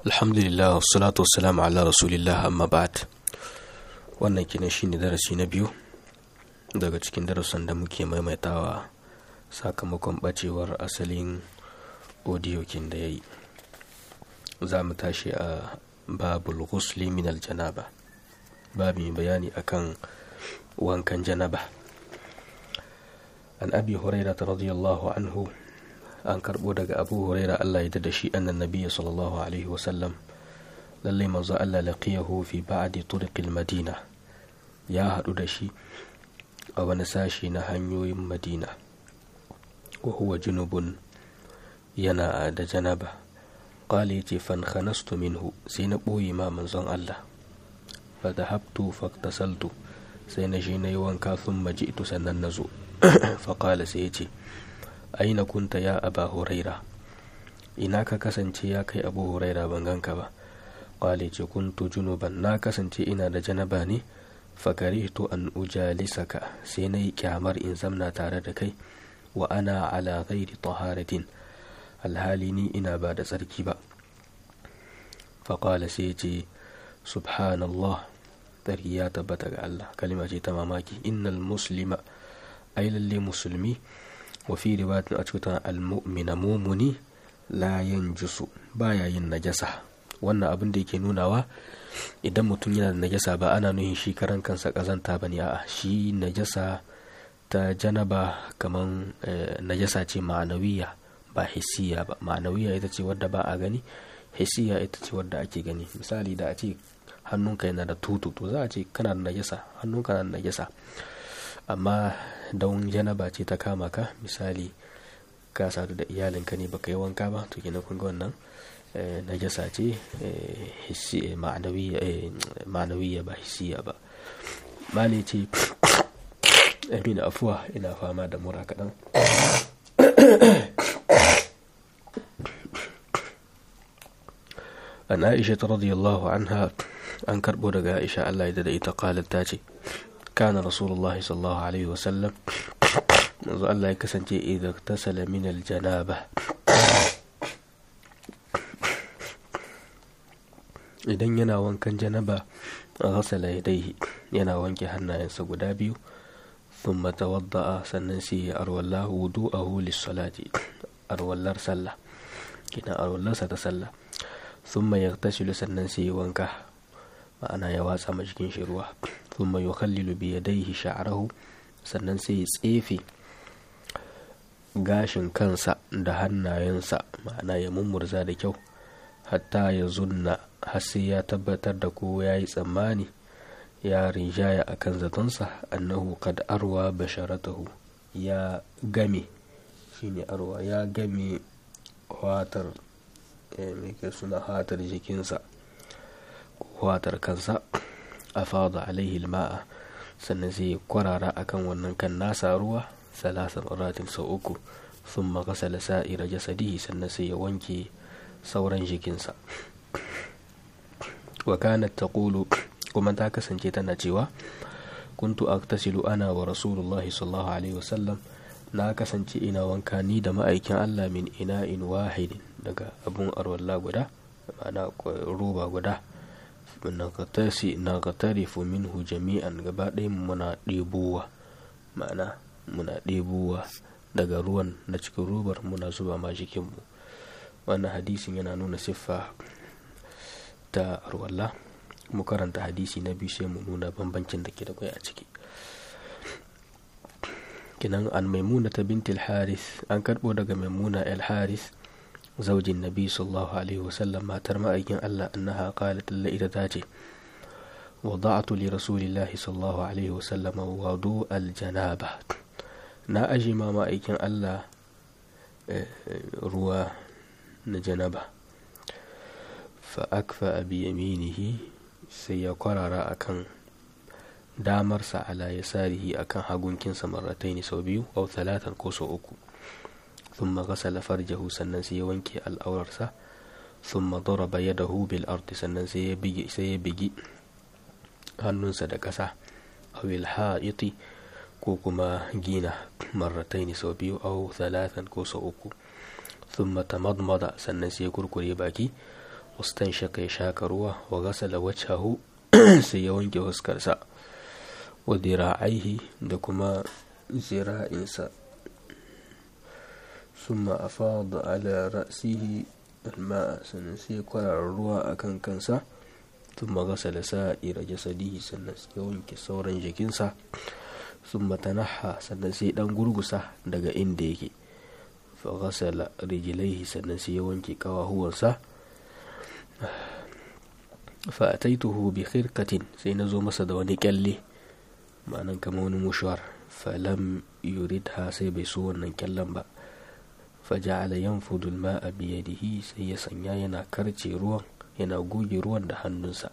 alhamdulillah wassalatu wassalamu ala rasulillah amma ba'd wannan kinan shine darasi na biyu daga cikin darasin da muke maimaitawa sakamakon bacewar asalin audio kin da yayi za mu tashi a babul ghusli min aljanaba babu bayani akan wankan janaba an abi hurairah radiyallahu anhu an karbo daga abu huraira Allah ya da shi annan nabiyya sallallahu alaihi wasallam lallai manzo Allah laqiyahu fi ba'di turqil madina ya hadu da shi a wani sashi na hanyoyin madina wa huwa junubun yana da janaba qala yace fan khanastu minhu sai na boye ma manzon Allah fa dhahabtu faktasaltu sai na shi na yi wanka thumma ji'tu sannan nazo fa qala sai yace aina kunta ya aba huraira ina ka kasance ya kai abu huraira ban ganka ba kwale ce kuntu junuban na kasance ina da janaba ne fakaritu an ujalisaka sai na yi kyamar in zamna tare da kai wa ana ala ghairi taharatin alhali ni ina ba da tsarki ba faƙala sai ce subhanallah tsarki ya tabbata ga Allah kalima ce ta mamaki innal muslima ai lalle musulmi wafi riwayatin a cikin al-mu'mina mumuni la yanjusu baya yin najasa wannan abin da yake nunawa idan mutum yana da najasa ba ana nuhin shi karan kansa kazanta bane a'a shi najasa ta janaba kaman najasa ce ma'anawiya ba hissiya ba ma'anawiya ita ce wadda ba a gani hissiya ita ce wadda ake gani misali da a ce hannunka yana da tutu to za a ce kana da najasa hannunka na da najasa amma don janaba ce ta kama ka misali ka sadu da iyalinka ne baka yi wanka ba to kina kun ga wannan najasa ce ma'anawiya ba hissiya ba mali ce amina afuwa ina fama da mura kaɗan an aisha ta radiyallahu anha an karɓo daga aisha allah ya da ita qalat ta ce كان رسول الله صلى الله عليه وسلم manzo Allah ya kasance idan tasala min aljanaba idan yana wankan janaba ghasala yadayhi yana wanke hannayensa guda biyu thumma tawadda'a sannan sai ya arwalla wudu'ahu lis-salati arwallar sallah kina arwallarsa ta sallah thumma yaghtasilu sannan sai ya wanka ma'ana ya watsa ma jikin shi ruwa thumma yukhallilu bi yadayhi sha'rahu sannan sai ya tsefe gashin kansa da hannayensa ma'ana ya mummurza da kyau hatta ya zunna har sai ya tabbatar da ko ya yi tsammani ya rinjaya a kan zatonsa annahu kad arwa basharatahu ya game shine arwa ya game watar mai suna hatar jikinsa watar kansa a fada alaihi ma'a sannan sai kwarara akan wannan kan nasa ruwa salasa maratin sau uku sun makasala sa'ira jasadihi sannan sai ya wanke sauran jikinsa wa kanat taqulu kuma ta kasance tana cewa kuntu aktasilu ana wa rasulullahi sallallahu alaihi wasallam na kasance ina wanka ni da ma'aikin Allah min ina'in wahidin daga abun arwalla guda ma'ana roba guda naqtarifu minhu jami'an gaba ɗaya muna ɗebowa ma'ana muna ɗebowa daga ruwan na cikin robar muna zuba ma jikinmu wannan hadisin yana nuna siffa ta arwalla mu karanta hadisi na biyu sai mu nuna bambancin da ke da kwai a ciki kinan an maimuna ta bintil haris an karɓo daga maimuna el haris زوج النبي صلى الله عليه وسلم ما ترمى أيكن ألا أنها قالت إلا إذا تاتي وضعت لرسول الله صلى الله عليه وسلم وضوء الجنابة نا أجي ما ما أيكن ألا روى نجنبة فأكفأ بيمينه سيقرر أكن damarsa ala yasarihi akan hagun kinsa marrataini sau biyu au talatan ko sau uku ثم غسل فرجه sannan sai ya wanke al'aurarsa ثم ضرب يده بالأرض sannan sai ya bigi sai ya bigi hannunsa da ƙasa aw ilha'iti ko kuma gina marrataini sau biyu aw thalathan ko sau uku ثم تمضمض sannan sai ya kurkure baki ustan shaka ya shaka ruwa wa gasala wajhahu sai ya wanke huskarsa wa dira'aihi da kuma zira'insa summa afada ala ra'sihi alma'a sannan sai kwararar ruwa a kan kansa thumma gasala sa'ira jasadihi sannan sai ya wanke sauran jikinsa summa tanaha sannan sai dan gurgusa daga inda yake fa gasala rijlaihi sannan sai ya wanke kawahuwansa fa ataituhu bi khirqatin sai na zo masa da wani kyalle ma'anan kama wani mushuwar falam yuridha sai bai so wannan kyallen ba faja'ala yanfudu al-ma'a bi yadihi sai ya sanya yana karce ruwan yana goge ruwan da hannunsa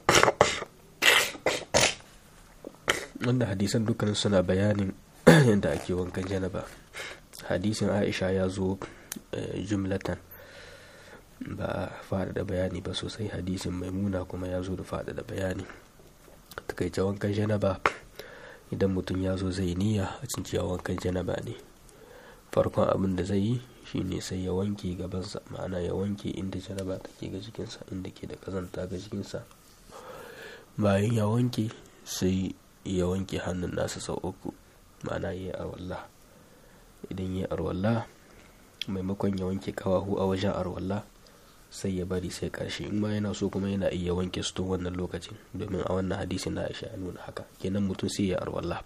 wanda hadisan dukkanin suna bayanin yadda ake wankan janaba hadisin aisha ya zo jumlatan ba a faɗaɗa bayani ba sosai hadisin maimuna kuma ya zo da faɗaɗa bayani takaice wankan janaba idan mutum ya zo zai niyya a cinciya wankan janaba ne farkon abin da zai yi shine sai ya wanke gabansa ma'ana ya wanke inda janaba take ga jikinsa inda ke da kazanta ga jikinsa bayan ya wanke sai ya wanke hannun nasa sau uku ma'ana ya yi arwalla idan ya yi arwalla maimakon ya wanke kawahu a wajen arwalla sai ya bari sai karshe in ma yana so kuma yana iya wanke su tun wannan lokacin domin a wannan hadisin na aisha ya nuna haka kenan mutum sai ya arwalla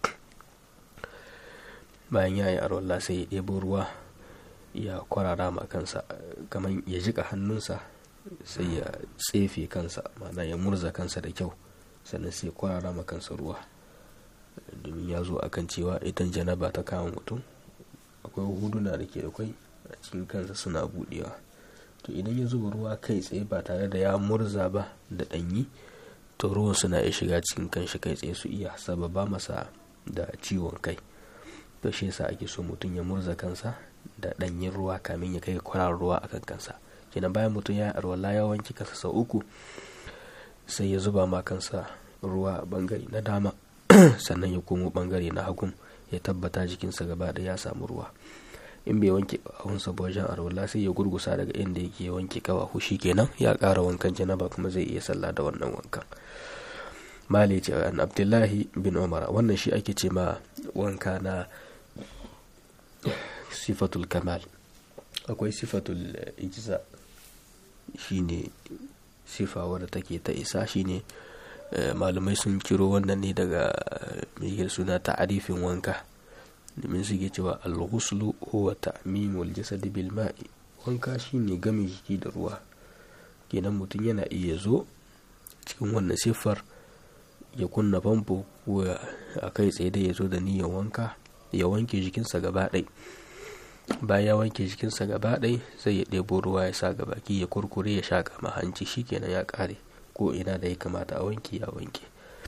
bayan ya yi arwalla sai ya ɗebo ruwa ya kwarara ma kansa kamar ya jika hannunsa sai ya tsefe kansa ma'ana ya murza kansa da kyau sannan sai kwarara ma kansa ruwa domin ya zo akan cewa idan janaba ta kama mutum akwai huduna da ke da kwai a cikin kansa suna budewa to idan ya zuba ruwa kai tsaye ba tare da ya murza ba da ɗanyi to ruwan suna iya shiga cikin kanshi kai tsaye su iya sababa masa da ciwon kai to shi yasa ake so mutum ya murza kansa da ɗanyen ruwa kamin ya kai kwarar ruwa akan kansa kenan bayan mutum ya arwala ya wanke kansa sau uku sai ya zuba ma kansa ruwa a bangare na dama sannan ya komo bangare na hagun ya tabbata jikinsa gaba da ya samu ruwa in bai wanke kawahunsa ba wajen arwala sai ya gurgusa daga inda yake wanke kawahu kenan ya ƙara wankan janaba kuma zai iya sallah da wannan wankan mali ce an abdullahi bin umar wannan shi ake ce ma wanka na sifatul kamal akwai sifatul ijza shine sifa wadda take ta isa shine malamai sun kiro wannan ne daga mai suna ta'arifin wanka domin suke cewa al-ghuslu huwa ta'mimul jasad bil ma'i wanka shine game jiki da ruwa kenan mutum yana iya zo cikin wannan siffar ya kunna famfo ko a kai tsaye da ya zo da niyyar wanka ya wanke jikinsa gaba ɗai bayan ya wanke jikinsa gaba ɗai sai ya ɗebo ruwa ya sa ga baki ya kurkure ya sha ma hanci shikenan ya ƙare ko ina da ya kamata a wanke ya wanke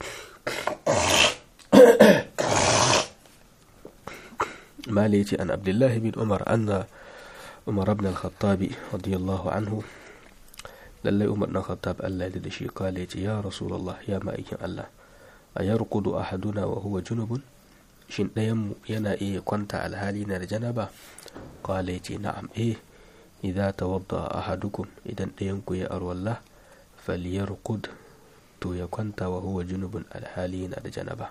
مالي عن عبد الله بن عمر أن عمر بن الخطاب رضي الله عنه للي عمر بن الخطاب ألا لدشي قال يا رسول الله يا مائك الله أيرقد أحدنا وهو جنب shin ɗayanmu yana iya kwanta alhali na da janaba qala yace na'am eh idza tawadda ahadukum idan ɗayanku ya arwalla falyarqud to ya kwanta wa huwa junubun alhali na da janaba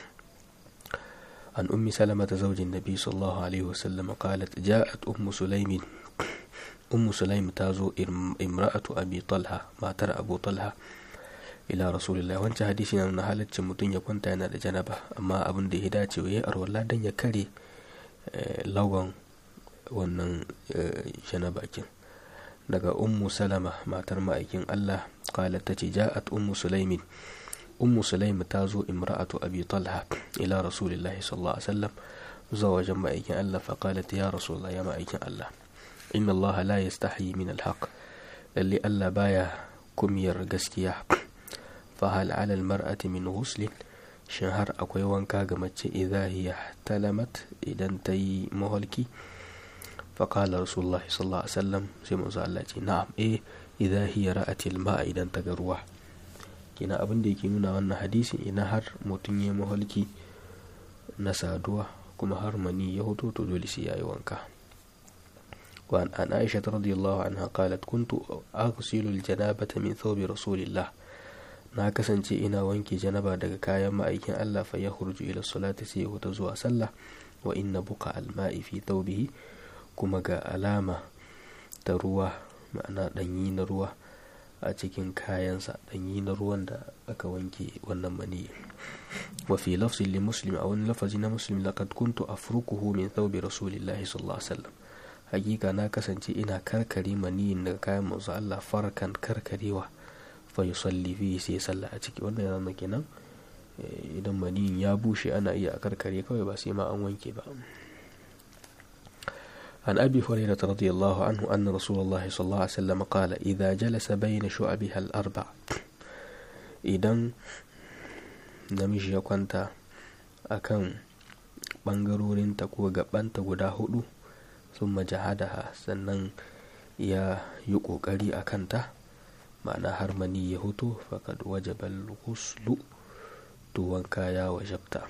عن أم سلمة زوج النبي صلى الله عليه وسلم قالت جاءت أم سليم أم سليم تازو امرأة أبي طلحة ما ترى أبو طلحة إلى رسول الله وانت حديثنا أن حالة متن يكون تانا جنبه أما أبن دي هداتي ويه أرولا دن يكري لوغن wannan janaba kin daga ummu salama matar ma'aikin Allah qalat tace ja'at ummu sulaimin ummu sulaim ta zo imra'atu abi talha ila rasulillahi sallallahu alaihi wasallam zuwa wajen ma'aikin Allah fa qalat ya rasulullah ya ma'aikin Allah inna Allah la yastahi min alhaq lalle Allah baya kumiyar gaskiya fa hal ala almar'ati min ghuslin shin har akwai wanka ga mace idza hiya talamat idan ta yi maholki fa qala rasulullahi sallallahu alaihi wasallam sai manzo Allah ce na'am eh idza hiya ra'at alma'a idan ta ga ruwa kina abin da yake nuna wannan hadisi ina har mutum ya maholki na saduwa kuma har mani ya hoto to dole sai yayi wanka وعن عن عائشة رضي الله عنها قالت كنت أغسل الجنابة من ثوب رسول الله na kasance ina wanke janaba daga kayan ma'aikin Allah fa ya hurju ila salati sai wata zuwa sallah wa inna buka alma'i fi thawbihi kuma ga alama da ruwa ma'ana danyi na ruwa a cikin kayansa danyi na ruwan da aka wanke wannan mani wa fi lafzin li muslim a wani lafazi na muslim laqad kuntu afrukuhu min thawbi rasulillahi sallallahu alaihi wasallam hakika na kasance ina karkare maniyin daga kayan manzo Allah farkan karkarewa fa yusalli fi sai sallah a ciki wannan yana kenan idan maniyin ya bushe ana iya a karkare kawai ba sai ma an wanke ba عن أبي هريرة رضي الله عنه أن رسول الله صلى الله عليه وسلم قال إذا جلس بين شعبها الأربع إذن namiji ya kwanta a kan ɓangarorinta ko gaɓanta guda hudu sun majahadaha sannan ya yi ƙoƙari a kanta ma'ana har mani ya hutu faƙad wajabal ghuslu to wanka ya wajabta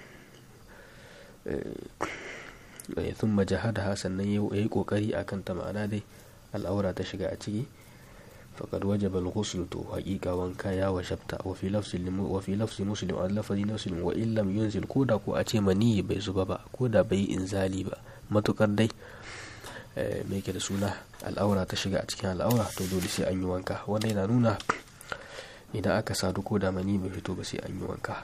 sun majahadaha sannan ya yi ƙoƙari a kanta ma'ana dai al'aura ta shiga a ciki فقد وجب الغسل تو حقيقة وانكا يا وشبتا وفي لفظ وفي لفظ مسلم على لفظ مسلم وإن لم ينزل كودا كو أتي مني بي زبابا كودا بي إنزالي با matukar dai mai ke da suna al'aura ta shiga a cikin al'aura to dole sai an yi wanka wanda yana nuna idan aka sadu ko da mani bai fito ba sai an yi wanka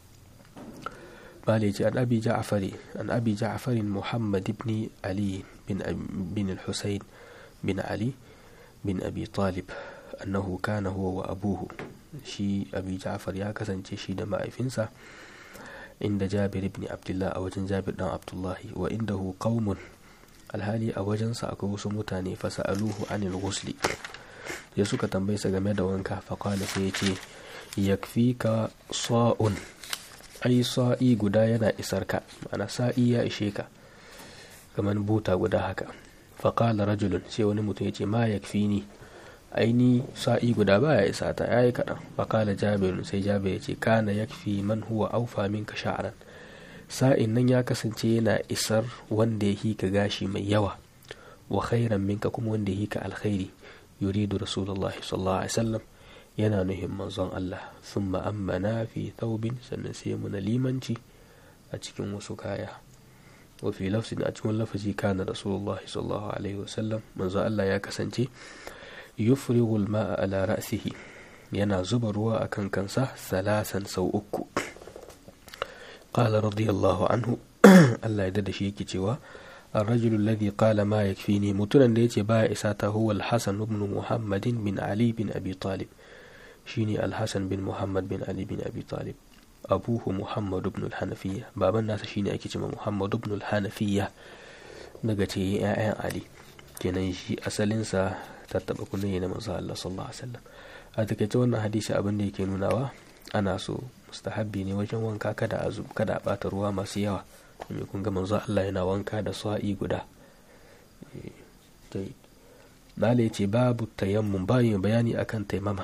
bale ce an abi ja'fari an abi ja'farin muhammad ibn ali bin bin al-husayn bin ali bin abi talib annahu kana huwa wa abuhu shi abi ja'far ya kasance shi da ma'aifinsa inda jabir ibn abdullah a wajen jabir dan abdullahi wa indahu qaumun alhali a wajensa akwai wasu mutane fasa'aluhu anil ghusli ya suka tambaye sa game da wanka faqala sai ya ce yakfika sa'un ai sa'i guda yana isar ka ma'ana sa'i ya ishe ka kamar buta guda haka faƙala rajulun sai wani mutum ya ce ma ya fi ni aini sa'i guda ba ya isa ta ya yi kaɗan faƙala jabirun sai jabir ya ce kana ya fi man huwa aufa min ka sha'aran sa'in nan ya kasance yana isar wanda ya hika gashi mai yawa wa khairan minka kuma wanda ya hika alkhairi yuridu rasulullahi sallallahu alaihi wasallam yana nuhin manzon Allah sun ma'ammana fi thawbin sannan sai muna limanci a cikin wasu kaya وفي لفظ أجمل لفظ كان رسول الله صلى الله عليه وسلم من الله يا كسنتي يفرغ الماء على رأسه ينا زبر وأكن كنسه ثلاثا سو أكو قال رضي الله عنه الله يدد شيكي توا الرجل الذي قال ما يكفيني متنا ديتي با إساته هو الحسن بن محمد بن علي بن أبي طالب شيني الحسن بن محمد بن علي بن أبي طالب abuhu muhammadu ibn al-hanafiya baban nasa shine ake cewa muhammadu ibn al-hanafiya daga ce ya'yan ali kenan shi asalinsa ta taba kunne na manzo Allah sallallahu alaihi wasallam a takaice wannan hadisi abin da yake nunawa ana so mustahabbi ne wajen wanka kada a kada a bata ruwa masu yawa domin kun ga manzo Allah yana wanka da sa'i guda Dale ce babu tayammum bayan bayani akan taimama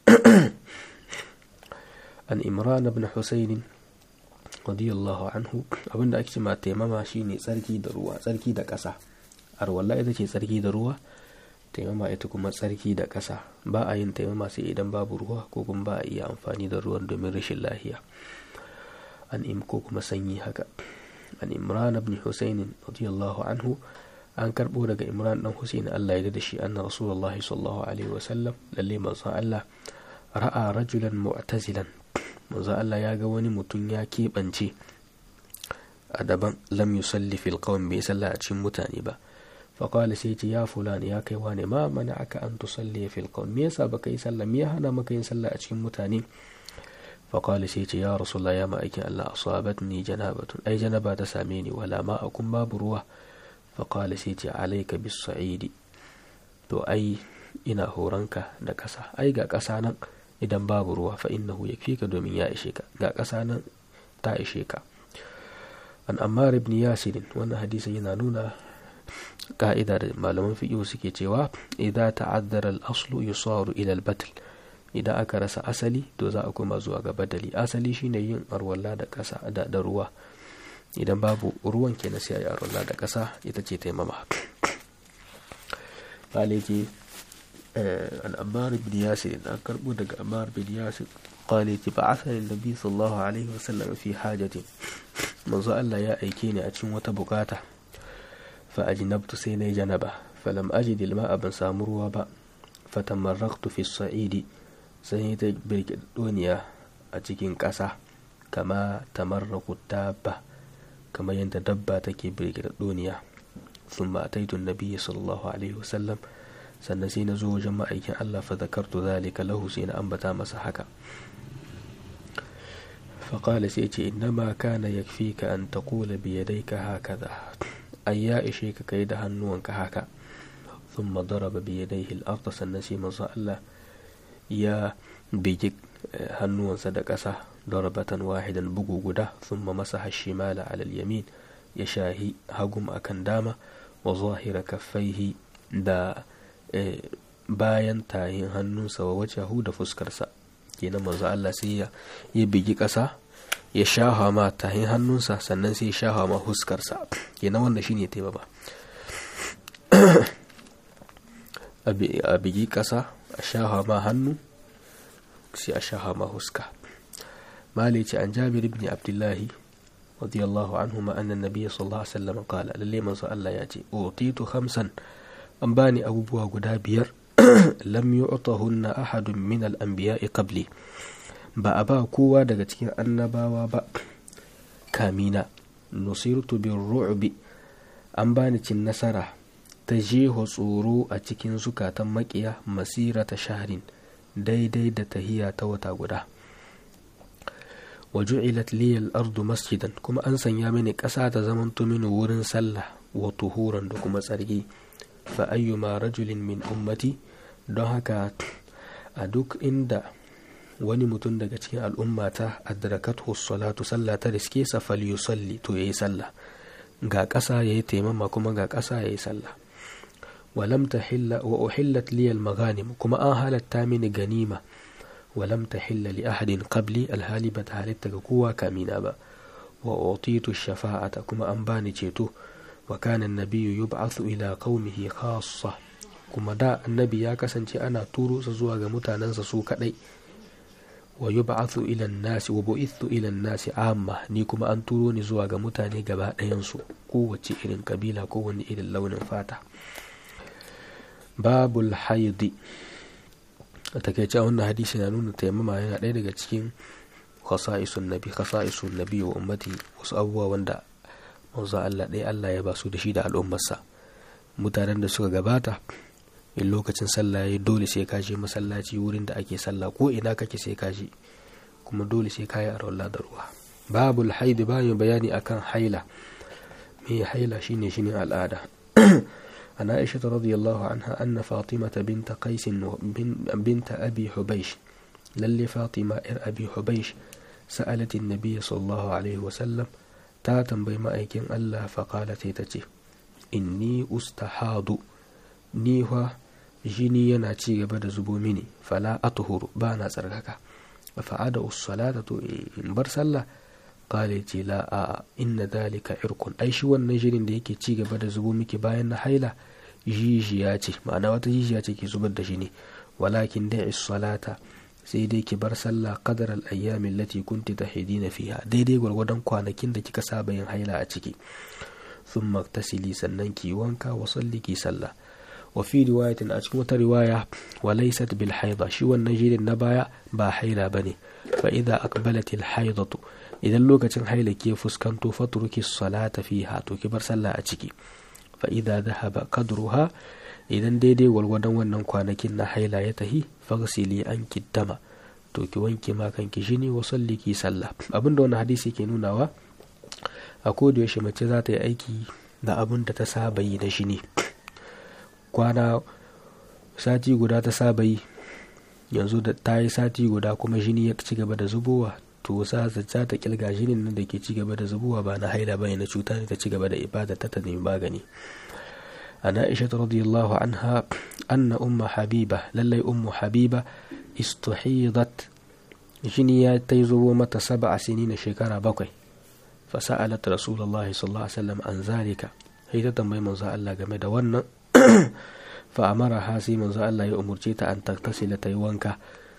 an imran ibn husayn radiyallahu anhu abinda ake cewa taimama shine tsarki da ruwa tsarki da ƙasa arwalla ita ce tsarki da ruwa taimama ita kuma tsarki da ƙasa ba a yin taimama sai idan babu ruwa ko kuma ba a iya amfani da ruwan domin rashin lafiya an im ko kuma sanyi haka an imran ibn husayn radiyallahu anhu an karbo daga imran dan husayn Allah ya da shi anna rasulullahi sallallahu alaihi wasallam lalle manzon Allah ra'a rajulan mu'tazilan manzo Allah ya ga wani mutum ya keɓance a daban lam yusalli fil qawm bai salla a cikin mutane ba faqala sai ce ya fulani ya kai wane ma mana aka an tusalli fil qawm me yasa baka yi sallah me ya hana maka yin sallah a cikin mutane faqala sai ce ya rasulullah ya ma'aikin Allah asabatni janabatun ai janaba ta same ni wala ma akun babu ruwa faqala sai ce alayka bis sa'idi to ai ina horonka da ƙasa ai ga ƙasa nan idan babu ruwa fa innahu yakfika domin ya ishe ka ga ƙasa nan ta ishe ka an ammar ibn yasir wannan hadisin yana nuna ka'ida da malaman fiqh suke cewa idan ta'addara al-aslu yusaru ila al-batl idan aka rasa asali to za a koma zuwa ga badali asali shine yin arwalla da ƙasa da, da ruwa idan babu ruwan kenan sai ayi arwalla da ƙasa ita ce taimama قالتي عن أمار بن ياسر أكرب دق أمار بن ياسر قالتي بعثني النبي صلى الله عليه وسلم في حاجة منذ الله يا أيكيني أتشم وتبقاته فأجنبت سيني جنبه فلم أجد الماء بن سامروا با فتمرقت في الصعيد سيني برك الدنيا أتشكين كسا كما تمرق الدابة كما يندبة تكي برك الدنيا ثم أتيت النبي صلى الله عليه وسلم sannan sai na zo wajen ma'aikin Allah fa zakartu zalika lahu sai na ambata masa haka faƙala sai ce innama kana yakfika an taqula bi yadayka hakaza ai ya ishe ka kai da hannuwanka haka thumma daraba bi yadayhi al-ard sannan sai manzo Allah ya bigi hannuwansa da ƙasa darabatan wahidan bugu guda thumma masaha shimala ala al-yamin ya shahi hagum akan dama wa zahira kaffaihi da bayan tayin hannunsa wa wajahu da fuskarsa kenan manzo Allah sai ya ya bigi ƙasa ya shaha ma tayin hannunsa sannan sai ya shaha ma fuskarsa kenan wanda shine taiba ba a bigi ƙasa a shaha ma hannu sai a shaha ma huska mali ce an jabir ibn abdullahi radiyallahu anhu ma annan nabiyyi sallallahu alaihi wasallam qala lalle manzo Allah ya ce utitu khamsan an bani abubuwa guda biyar lam yu'tahunna ahadun min al-anbiya'i qabli ba a ba kowa daga cikin annabawa ba kamina nusirtu bin ru'bi an bani cin nasara ta jeho tsoro a cikin zukatan makiya masira ta shaharin daidai da tahiya ta wata guda wa ju'ilat liyal ardu masjidan kuma an sanya mini ƙasa ta zamanto mini wurin sallah wa tuhuran da kuma tsarki fa ayyuma rajulin min ummati don haka a duk inda wani mutum daga cikin al'ummata adrakathu salatu sallah ta riske sa falyusalli to yayi sallah ga ƙasa yayi taimama kuma ga ƙasa yayi sallah walam tahilla wa uhillat li al-maghanim kuma an halatta mini ganima walam tahilla li ahadin qabli alhali ba ta halitta ga kowa kamina ba wa utitu shafa'ata kuma an bani ceto wa kana an-nabiyyu yub'athu ila qaumihi khassa kuma da annabi ya kasance ana turo sa zuwa ga mutanensa su kadai wa yub'athu ila an-nasi wa bu'ithu ila an-nasi amma ni kuma an turo ni zuwa ga mutane gaba ɗayan su kowace irin kabila ko wani irin launin fata babul haidi a takaice wannan hadisi na nuna taimama yana ɗaya daga cikin khasa'isun nabi khasa'isun nabi wa ummati wasu abubuwa wanda manzo Allah ɗaya Allah ya ba su da shi da al'ummarsa mutanen da suka gabata in lokacin sallah ya dole sai ka je masallaci wurin da ake sallah ko ina kake sai ka je kuma dole sai ka yi arwalla da ruwa babul haidi bayan bayani akan haila me haila shine shine al'ada عن عائشة رضي الله عنها أن فاطمة بنت قيس بنت أبي حبيش للي فاطمة إر أبي حبيش سألت النبي صلى الله عليه وسلم تاتم بما أيكين الله فقالت تتي إني أستحاض نيها جيني يناتي بدا زبو مني فلا أطهر بانا سرقك فعاد الصلاة إن برسل قالت لا آه إن ذلك عرق أي شو النجرين ديكي تيجي بدا زبو ميكي باين حيلة jijiya ce ma'ana wata jijiya ce ke zubar da shi ne walakin da'i salata sai dai ki bar sallah qadar al-ayyam allati kunti tahidina fiha daidai gwargwadon kwanakin da kika saba yin haila a ciki thumma tasili sannan ki wanka wa salli ki sallah wa fi riwayatin a cikin wata riwaya wa laysat bil haida shi wannan jirin na baya ba haila bane fa idza aqbalat al haidatu idan lokacin haila ke fuskanto fatruki salata fiha to ki bar sallah a ciki fa'ida zahaba kadruha idan daidai gwargwadon wannan kwanakin na haila ya tahi fagsili an kiddama to ki wanke ma kanki shine wa salli ki sallah abinda wannan hadisi ke nunawa a koda yaushe mace za ta yi aiki da abin da ta saba yi da shi ne kwana sati guda ta saba yi yanzu da ta yi sati guda kuma jini ya ci gaba da zubowa to za ta ta kilga jinin nan da ke ci gaba da zubowa ba na haila bane na cuta ne ta ci gaba da ibada ta ta nemi magani an aisha radiyallahu anha anna umma habiba lallai ummu habiba istuhidat jini ya ta yi zubo mata saba a sini na shekara bakwai fasa'alat rasulullah sallallahu alaihi wasallam an zalika sai ta tambayi manzo Allah game da wannan fa amara ha sai manzo Allah ya umurce ta an taktasila ta yi wanka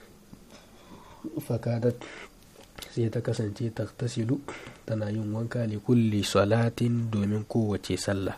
fakadat sai ta kasance taktasilu tana yin wanka li kulli salatin domin kowace sallah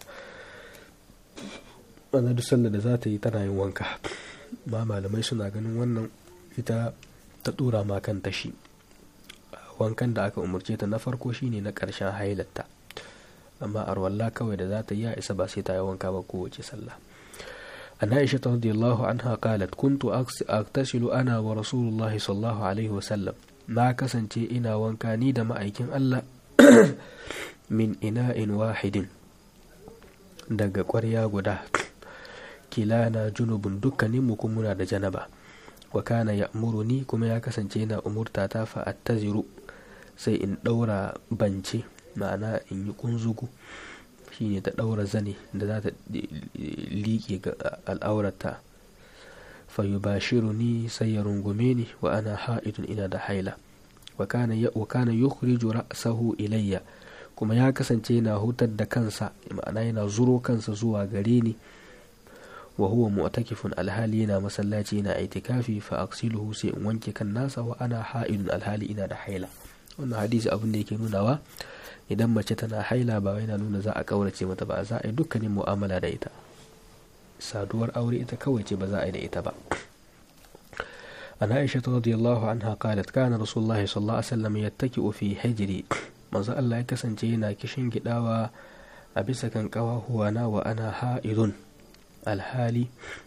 wannan duk sallah da za ta yi tana yin wanka ba malamai suna ganin wannan ita ta dora ma kanta shi wankan da aka umarce ta na farko shine na ƙarshen hailatta amma arwalla kawai da za ta yi a isa ba sai ta yi wanka ba kowace sallah an aisha ta radiyallahu anha qalat kuntu aktasilu ana wa rasulullahi sallallahu alaihi wasallam na kasance ina wanka ni da ma'aikin Allah min ina'in wahidin daga ƙwarya guda kilana junubun dukkaninmu kuma muna da janaba wa kana ya'muruni kuma ya kasance yana umurta ta fa attaziru sai in ɗaura bance ma'ana in yi kunzugu shine ta ɗaura zane da za ta liƙe ga al'aurata fa yubashiruni sai ya rungume ni wa ana ha'idun ina da haila wa kana yukhriju ra'sahu ilayya kuma ya kasance yana hutar da kansa ma'ana yana zuro kansa zuwa gare ni wa huwa mu'takifun alhali yana masallaci yana itikafi fa aksiluhu sai in wanke kan nasa wa ana ha'idun alhali ina da haila wannan hadisi abin da yake nunawa idan mace tana haila ba yana nuna za a kaurace mata ba za a yi dukkanin mu'amala da ita saduwar aure ita kawai ce ba za a yi da ita ba an aisha radiyallahu anha qalat kana rasulullahi sallallahu alaihi wasallam yattaki'u fi hijri manzo Allah ya kasance yana kishin gidawa a bisa kan kawahuwana wa ana ha'idun alhali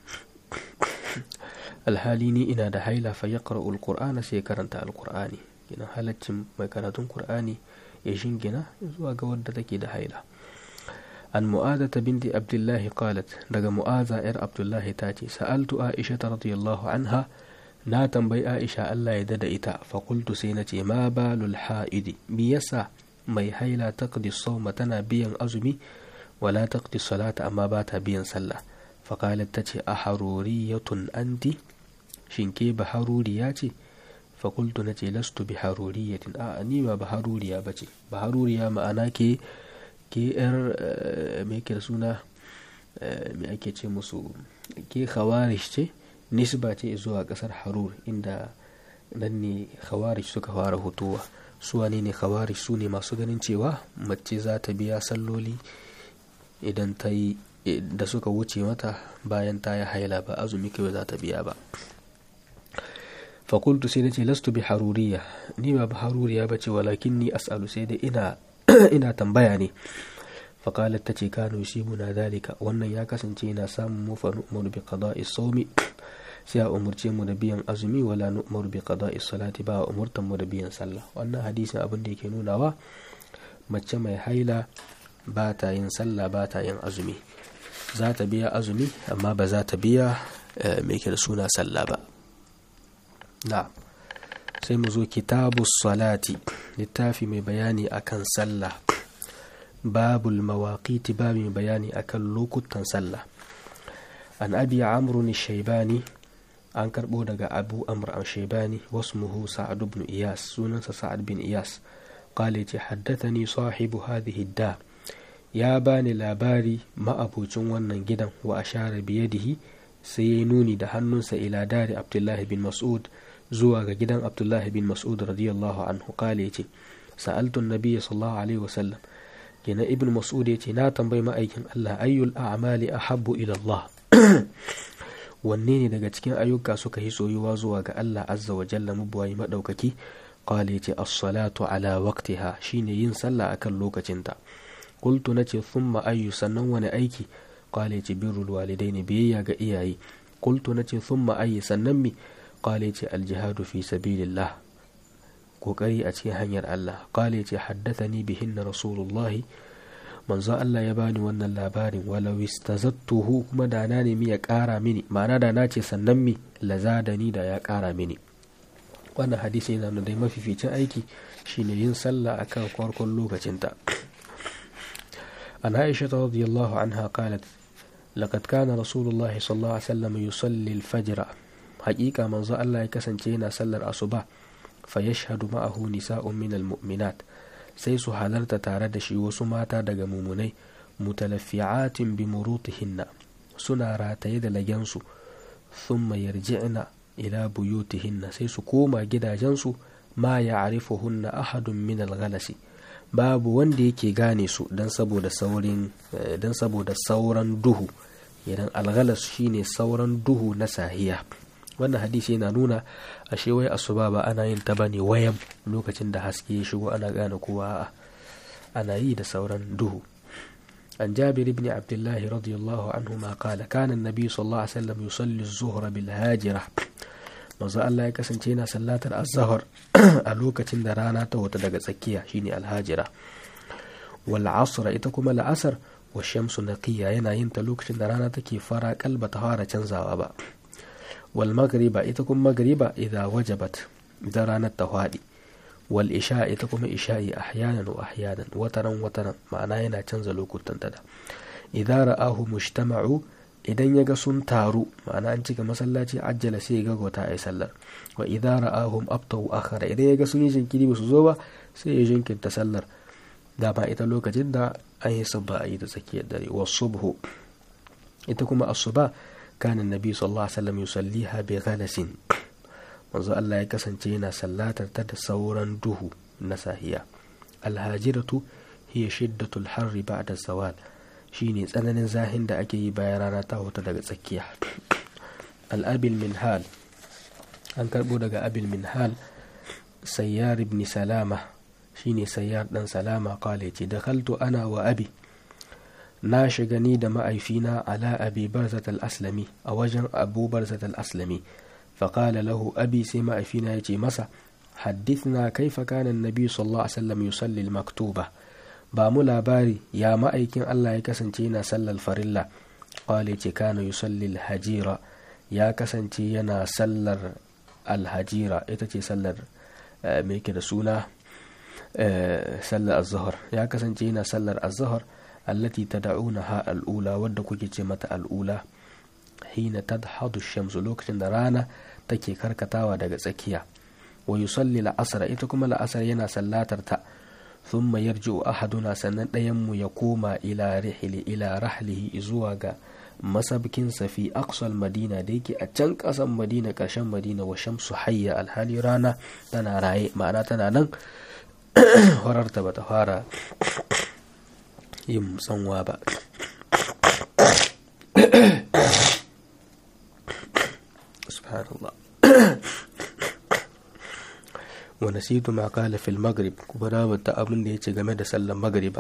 alhali ni ina da haila fa yaqra'u alqur'ana sai karanta alqur'ani kina halaccin mai karatun qur'ani ya shingina zuwa ga wadda take da haila an mu'adata binti abdullahi qalat daga mu'aza yar abdullahi ta ce sa'altu aisha radiyallahu anha na tambayi aisha Allah ya dada ita fa qultu sai na ce ma balul ha'idi me yasa mai haila taqdi sawma tana biyan azumi wala taqdi salata amma ba ta biyan sallah fa qalat tace a haruriyatun anti shin ke ba haruriya ce fa qultu nace lastu bi haruriyatin a ni ba ba haruriya bace ba haruriya ma'ana ke ke yar me ke suna me ake ce musu ke khawarij ce nisba ce zuwa kasar harur inda nan ne khawarij suka fara hutuwa su wane ne khawarij su ne masu ganin cewa mace za ta biya salloli idan ta yi da suka wuce mata bayan ta yi haila ba azumi kawai za ta biya ba fakultu sai na ce lastu bi haruriya ni ba ba haruriya ba ce walakin ni as'alu sai dai ina ina tambaya ne faƙalar ta ce kano shi muna dalika wannan ya kasance yana samun mu fa nu'maru bi qada'i sawmi sai a umurce mu da biyan azumi wala nu'maru bi qada'i salati ba umurtan mu da biyan sallah wannan hadisin abin da yake nunawa mace mai haila ba ta yin sallah ba ta yin azumi za ta biya azumi amma ba za ta biya mai da suna sallah ba na sai mu zo kitabu salati littafi mai bayani akan sallah babul mawaƙiti ba mai bayani akan lokutan sallah an abi amrun shaibani an karɓo daga abu amr an shaibani wasmuhu sa'ad ibn iyas sunansa sa'ad bin iyas qala ce haddathani sahibu hadhihi da ya bani labari ma'abocin wannan gidan wa ashara biyadihi sai ya nuni da hannunsa ila dari abdullahi bin mas'ud zuwa ga gidan abdullahi bin mas'ud radiyallahu anhu kale ce sa'altu nabiyya sallallahu alaihi wasallam kenan ibn mas'ud yace na tambayi ma'aikin Allah ayyul a'mali ahabbu ila Allah wanne ne daga cikin ayyuka suka yi soyuwa zuwa ga Allah azza wa jalla mabuwayi madaukaki qala yace as-salatu ala waqtiha shine yin sallah akan lokacinta qultu nace thumma ayyu sannan wani aiki qala yace birrul walidaini biyayya ga iyaye qultu nace thumma ayyu sannan mi qala yace al-jihadu fi sabilillah kokari a cikin hanyar Allah qala yace haddathani bihinna rasulullahi manzo Allah ya bani wannan labarin walau istazattuhu kuma da na nemi ya kara mini ma'ana da na ce sannan mi lazadani da ya kara mini wannan hadisi yana da mafificin aiki shine yin sallah akan farkon lokacinta an Aisha radiyallahu anha qalat laqad kana rasulullahi sallallahu alaihi wasallam yusalli al-fajr haqiqa manzo Allah ya kasance yana sallar asuba fa yashhadu ma'ahu nisa'un min al-mu'minat sai su halarta tare da shi wasu mata daga mumunai mutalaffi'atin bi murutihinna suna rataye da lagensu thumma yarji'na ila buyutihinna sai su koma gidajensu ma ya'rifuhunna ahadun min al-ghalasi babu wanda yake gane su dan saboda saurin dan saboda sauran duhu idan alghalas shine sauran duhu na sahiya wannan hadisi yana nuna ashe wai asuba ba ana yin ta bane wayan lokacin da haske ya shigo ana gane kowa ana yi da sauran duhu عن جابر بن عبد الله رضي الله عنهما قال كان النبي صلى الله عليه وسلم يصلي الظهر بالهاجرة manzo Allah ya kasance yana sallatar azhar a lokacin da rana ta wata daga tsakiya shine alhajira wal asr ita kuma la'asar wa shamsu naqiya yana yin ta lokacin da rana take fara kalba ta fara canzawa ba wal magriba ita kuma magriba idza wajabat idan ranar ta fadi wal isha ita kuma isha'i ahyanan wa ahyanan wataran wataran ma'ana yana canza lokutan ta da idza ra'ahu mujtama'u idan ya ga sun taru ma'ana an cika masallaci ajjala sai ya gagauta a yi sallar wa idza ra'ahum abtau akhara idan ya ga sun yi jinkiri ba su zo ba sai ya jinkirta sallar dama ita lokacin da an yi sabba a yi da tsakiyar dare wa subhu ita kuma asuba kana nabi sallallahu alaihi wasallam yusalliha bi ghalasin manzo Allah ya kasance yana sallatar ta da sauran duhu na sahiya alhajiratu hiya shiddatul harri ba'da zawal shine tsananin zahin da ake yi bayan rana ta huta daga tsakiya al'abil minhal an karbo daga abil minhal sayyar ibn salama shine sayyar dan salama kale ce da kaltu ana wa abi na shiga ni da ma'aifina ala abi barzat al-aslami a wajen abu barzat al-aslami faƙala lahu abi sai ma'aifina ya ce masa haddithna kaifa kana nabi sallallahu alaihi wasallam yusalli al-maktuba ba mu labari ya ma'aikin Allah ya kasance yana sallar farilla kwale ce kana yusalli hajira ya kasance yana sallar alhajira ita ce sallar mai da suna sallar azhar ya kasance yana sallar azhar allati tad'unaha al'ula wadda kuke ce mata al'ula hina tadhadu shamsu lokacin da rana take karkatawa daga tsakiya wa yusalli la'asar ita kuma la'asar yana sallatar ta ثم يرجع أحدنا sannan ɗayanmu ya koma ila rihli ila rahlihi zuwa ga masabkinsa fi aqsal madina da yake a can ƙasan madina ƙarshen madina wa shamsu hayya alhali rana tana raye ma'ana tana nan horarta bata fara yin tsanwa ba subhanallah wa nasitu ma qala fil maghrib kuma na bata abin da yace game da sallar magriba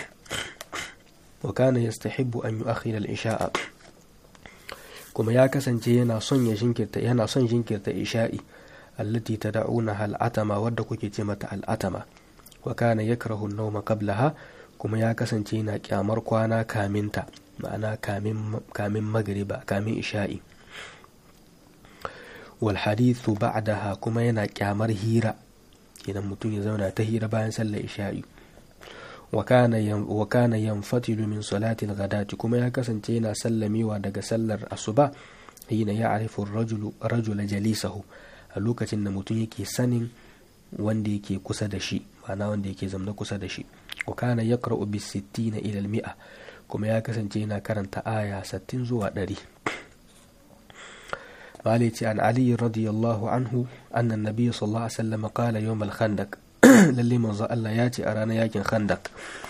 wa kana yastahibbu an yu'akhkhira al isha'a kuma ya kasance yana son ya jinkirta yana son jinkirta isha'i allati tad'unaha al atama wadda kuke ce mata al atama wa kana yakrahu an-nawma qablaha kuma ya kasance yana kyamar kwana kaminta ma'ana kamin kamin magriba kamin isha'i walhadithu ba'daha kuma yana kyamar hira idan mutum ya zauna ta hira bayan sallar isha'i wa kana yanfatilu min salati al-ghadati kuma ya kasance yana sallamewa daga sallar asuba hina ya'rifu ar-rajulu rajula jalisahu a lokacin da mutum yake sanin wanda yake kusa da shi ma'ana wanda yake zamna kusa da shi wa kana yaqra'u bis 60 ila al-mi'a kuma ya kasance yana karanta aya 60 zuwa 100 مالك عن علي رضي الله عنه أن النبي صلى الله عليه وسلم قال يوم الخندق للي من الله ياتي أرانا ياكن خندق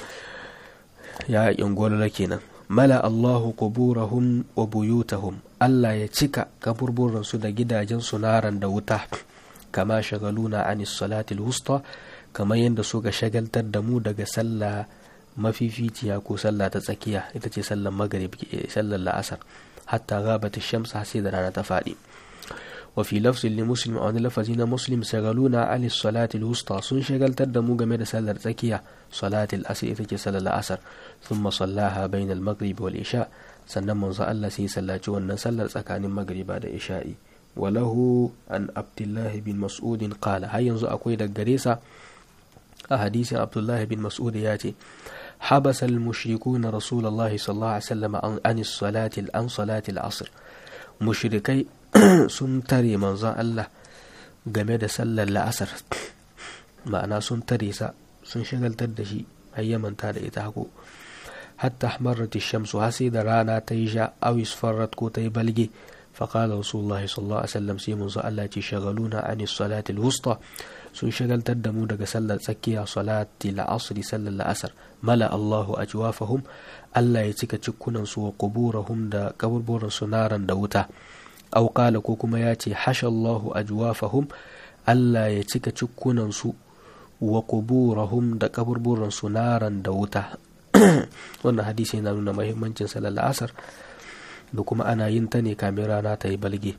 يا ينقول لكنا ملأ الله قبورهم وبيوتهم ألا يتشك كبربور رسول جدا جنس نارا دوتا كما شغلونا عن الصلاة الوسطى كما يندسوك شغل تدمو دق سلا ما في فيتيا كو سلا تسكيا إتتي سلا مغرب سلا الأسر حتى غابت الشمس حسيد رانا تفادي وفي لفظ لمسلم أو لفظين مسلم سغلونا عن الصلاة الوسطى سن شغل تدمو جميل سلر تكية صلاة الأسر إتكي سل الأسر ثم صلاها بين المغرب والإشاء سنن من الله سي سلاچو ونن سلر تسكان المغرب بعد إشاء وله عن عبد الله بن مسعود قال هاي ينزو أكوي دغريسا حديث عبد الله بن مسعود ياتي حبس المشركون رسول الله صلى الله عليه وسلم عن الصلاة عن صلاة العصر مشركي sun tare manzon Allah game da sallar la'asar ma'ana sun tare sa sun shagaltar da shi har ya manta da ita hako hatta ahmarat shamsu har sai da rana ta yi sha aw isfarrat ko ta yi balge فقال رسول الله صلى الله عليه وسلم سيمون الله شغلونا عن الصلاة الوسطى sun shagaltar da mu daga sallar tsakiya salati la'asri sallar la'asar mala Allahu ajwafahum Allah ya cika cikkunan su wa quburahum da kaburburan su naran da wuta aw qala ko kuma ya ce hasha Allahu ajwafahum Allah ya cika cikkunan su wa quburahum da kaburburan su naran da wuta wannan hadisi yana nuna muhimmancin sallar la'asar da kuma ana yin ta ne kamin rana ta yi balge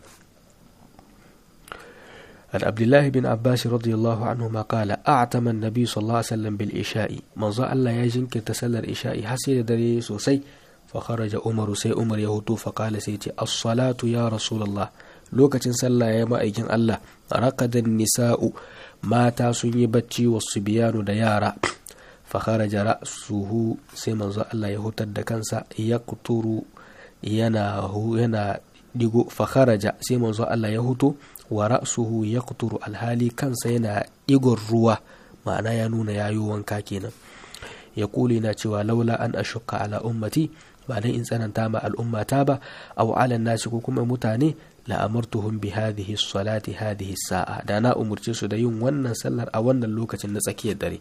عن عبد الله بن عباس رضي الله عنهما قال أعتم النبي صلى الله عليه وسلم بالإشاء من ظل الله يجن كتسل الإشاء حسير دري سوسي فخرج عمر سي عمر يهوتو فقال سيتي الصلاة يا رسول الله لوكة صلى يا ما أيجن الله رقد النساء ماتا سني بتشي والصبيان ديارا فخرج رأسه سي من ظل الله يهوت الدكنسا يقطر ينا هو ينا digo fakharaja sai manzo Allah ya huto wa ra'suhu yaqturu alhali kansa yana digon ruwa ma'ana ya nuna yayo wanka kenan ya kuli na cewa laula an ashukka ala ummati ba dan in tsananta ma al'ummata ba aw ala nasi ko kuma mutane la amartuhum bi hadhihi salati hadhihi sa'a da na umurce su da yin wannan sallar a wannan lokacin na tsakiyar dare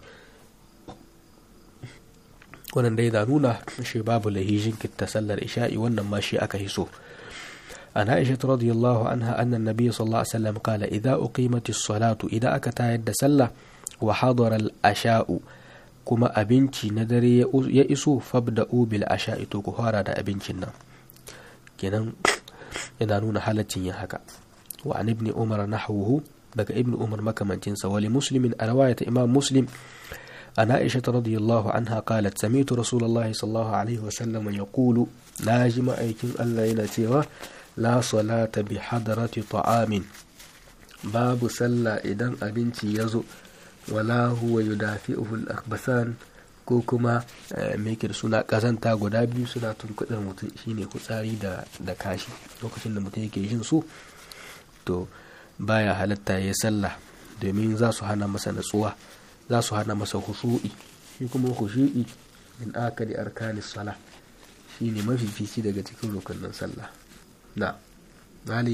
wannan dai da nuna shi babu lahijin kitta sallar isha'i wannan ma shi aka hiso عن عائشة رضي الله عنها أن النبي صلى الله عليه وسلم قال إذا أقيمت الصلاة إذا أكتا يد سلة وحضر الأشاء كما أبنتي ندري يئسوا فابدأوا بالأشاء تكهارا دا أبنتنا كنان ينانون حالة يهكا وعن ابن عمر نحوه بك ابن عمر مكمن تنسى ولمسلم رواية إمام مسلم عن عائشة رضي الله عنها قالت سمعت رسول الله صلى الله عليه وسلم يقول ناجم أيكم ألا ينتيوا la salata bi hadarati ta'amin babu sallah idan abinci ya zo wala huwa yudafi'uhu al-akhbasan ko kuma meke suna kazanta guda biyu suna tunkudar mutum shine kutsari da da kashi lokacin da mutum yake jin su to baya halatta ya sallah domin za su hana masa natsuwa za su hana masa hushu'i shi kuma hushu'i min akali arkanis sala shine mafifici daga cikin rukunin sallah نعم علي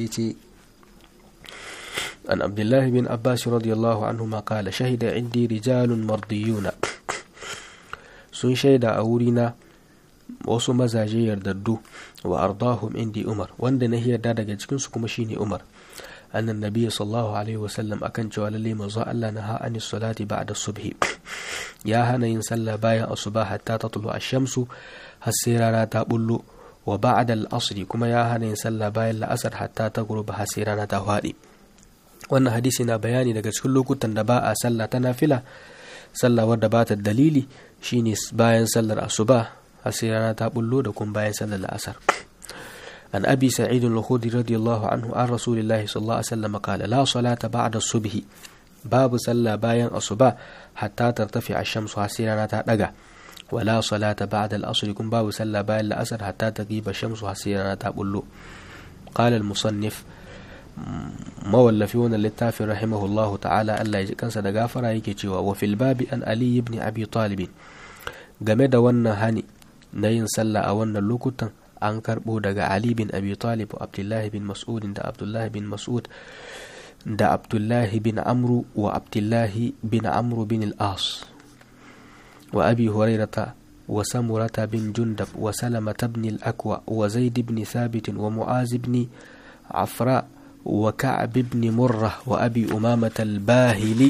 عن عبد الله بن عباس رضي الله عنهما قال شهد عندي رجال مرضيون sun shaida a wurina wasu mazaje yardaddu wa ardahum indi umar wanda na yarda daga cikinsu kuma shine umar annan nabi sallallahu alaihi wasallam akan cewa lalle manzo Allah na ha'ani salati ba'da subhi ya hana yin sallah bayan asuba hatta tatlu ash-shamsu har sai rana ta bullo wa ba'da al-asri kuma ya hana yin sallah bayan la'asar hatta ta guruba har sai rana ta faɗi wannan hadisi na bayani daga cikin lokutan da ba a sallah ta nafila sallah wadda ba ta dalili shine bayan sallar asuba har sai rana ta bullo da kuma bayan sallar la'asar عن أبي سعيد الخدري رضي الله عنه عن رسول الله صلى الله عليه وسلم قال لا صلاة بعد الصبح باب صلى باين الصباح حتى ترتفع الشمس حسيرنا تدقى ولا صلاة بعد الأصل يكون باب صلى باين الأسر حتى تغيب الشمس حسيرنا تبلو قال المصنف مولفون للتافي رحمه الله تعالى ألا يجكن صدقافر يكي وفي الباب أن علي بن أبي طالب game da wannan hani na yin sallah a wannan lokutan an karbo daga Ali bin Abi Talib wa Abdullahi bin Mas'ud da Abdullahi bin Mas'ud da Abdullahi bin Amru wa Abdullahi bin Amru bin al-As wa Abi Hurairata wa Samurata bin Jundab wa Salamata bin al-Akwa wa Zaid bin Thabit wa Mu'az bin Afra wa Ka'b bin Murrah wa Abi Umamah al-Bahili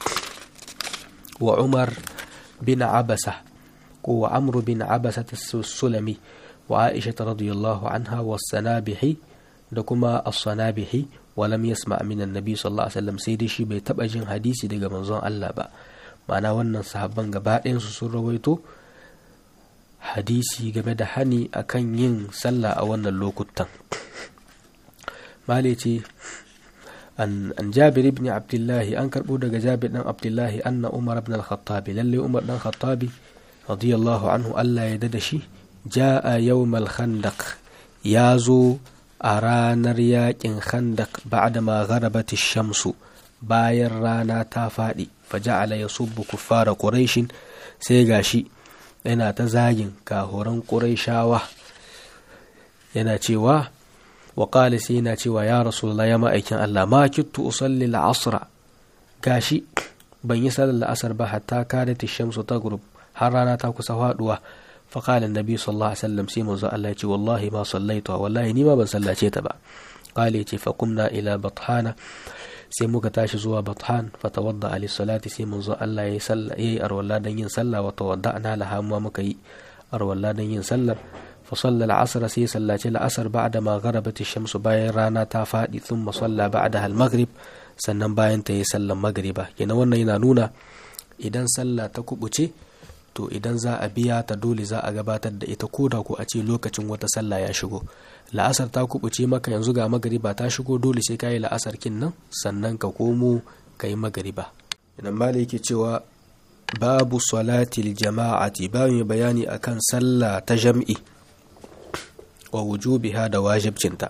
wa Umar bin Abasah wa Amr bin Abasah as-Sulami وعائشة رضي الله عنها والسنابحي دكما الصنابحي ولم يسمع من النبي صلى الله عليه وسلم سيدي شي bai taba jin hadisi daga manzon Allah ba ma'ana wannan sahabban gaba ɗayan su sun rawaito hadisi game da hani akan yin sallah a wannan lokutan male ce an jabir ibn abdullahi an karbo daga jabir dan abdullahi anna umar ibn al-khattabi lalle umar dan khattabi radiyallahu anhu Allah ya dada shi ja'a yawmal khandaq ya zo a ranar yakin khandaq ba'da ma gharabat shamsu bayan rana ta faɗi faja'ala yasubbu kuffara quraishin sai gashi yana ta zagin kahoran ƙurayshawa yana cewa wa qala sai yana cewa ya rasulullah ya ma'aikin Allah ma kittu usalli al-asra gashi ban yi sallar la'asar ba hatta kadat shamsu taghrub har rana ta kusa faduwa fa qala annabi sallallahu alaihi wasallam sai manzo Allah ya ce wallahi ma sallaitu wallahi ni ma ban sallace ta ba qala ya ce fa qumna ila bathana sai muka tashi zuwa bathan fa tawadda ali salati sai manzo Allah ya salla yayi arwalla dan yin sallah wa tawadda'na laha mu muka yi arwalla dan yin sallar fa salla al-asr sai sallace al-asr ba'da ma gharabat ash-shams bayan rana ta fadi thumma salla ba'daha al-maghrib sannan bayan ta yi sallan magriba kenan wannan yana nuna idan sallah ta kubuce to idan za a biya ta dole za a gabatar da ita koda ko a ce lokacin wata sallah ya shigo la'asar ta kubuce maka yanzu ga magariba ta shigo dole sai ka yi la'asar kin nan sannan ka komo ka yi magariba idan mala yake cewa babu salatil jama'ati ba mai bayani akan sallah ta jam'i wa wujubiha da wajibcinta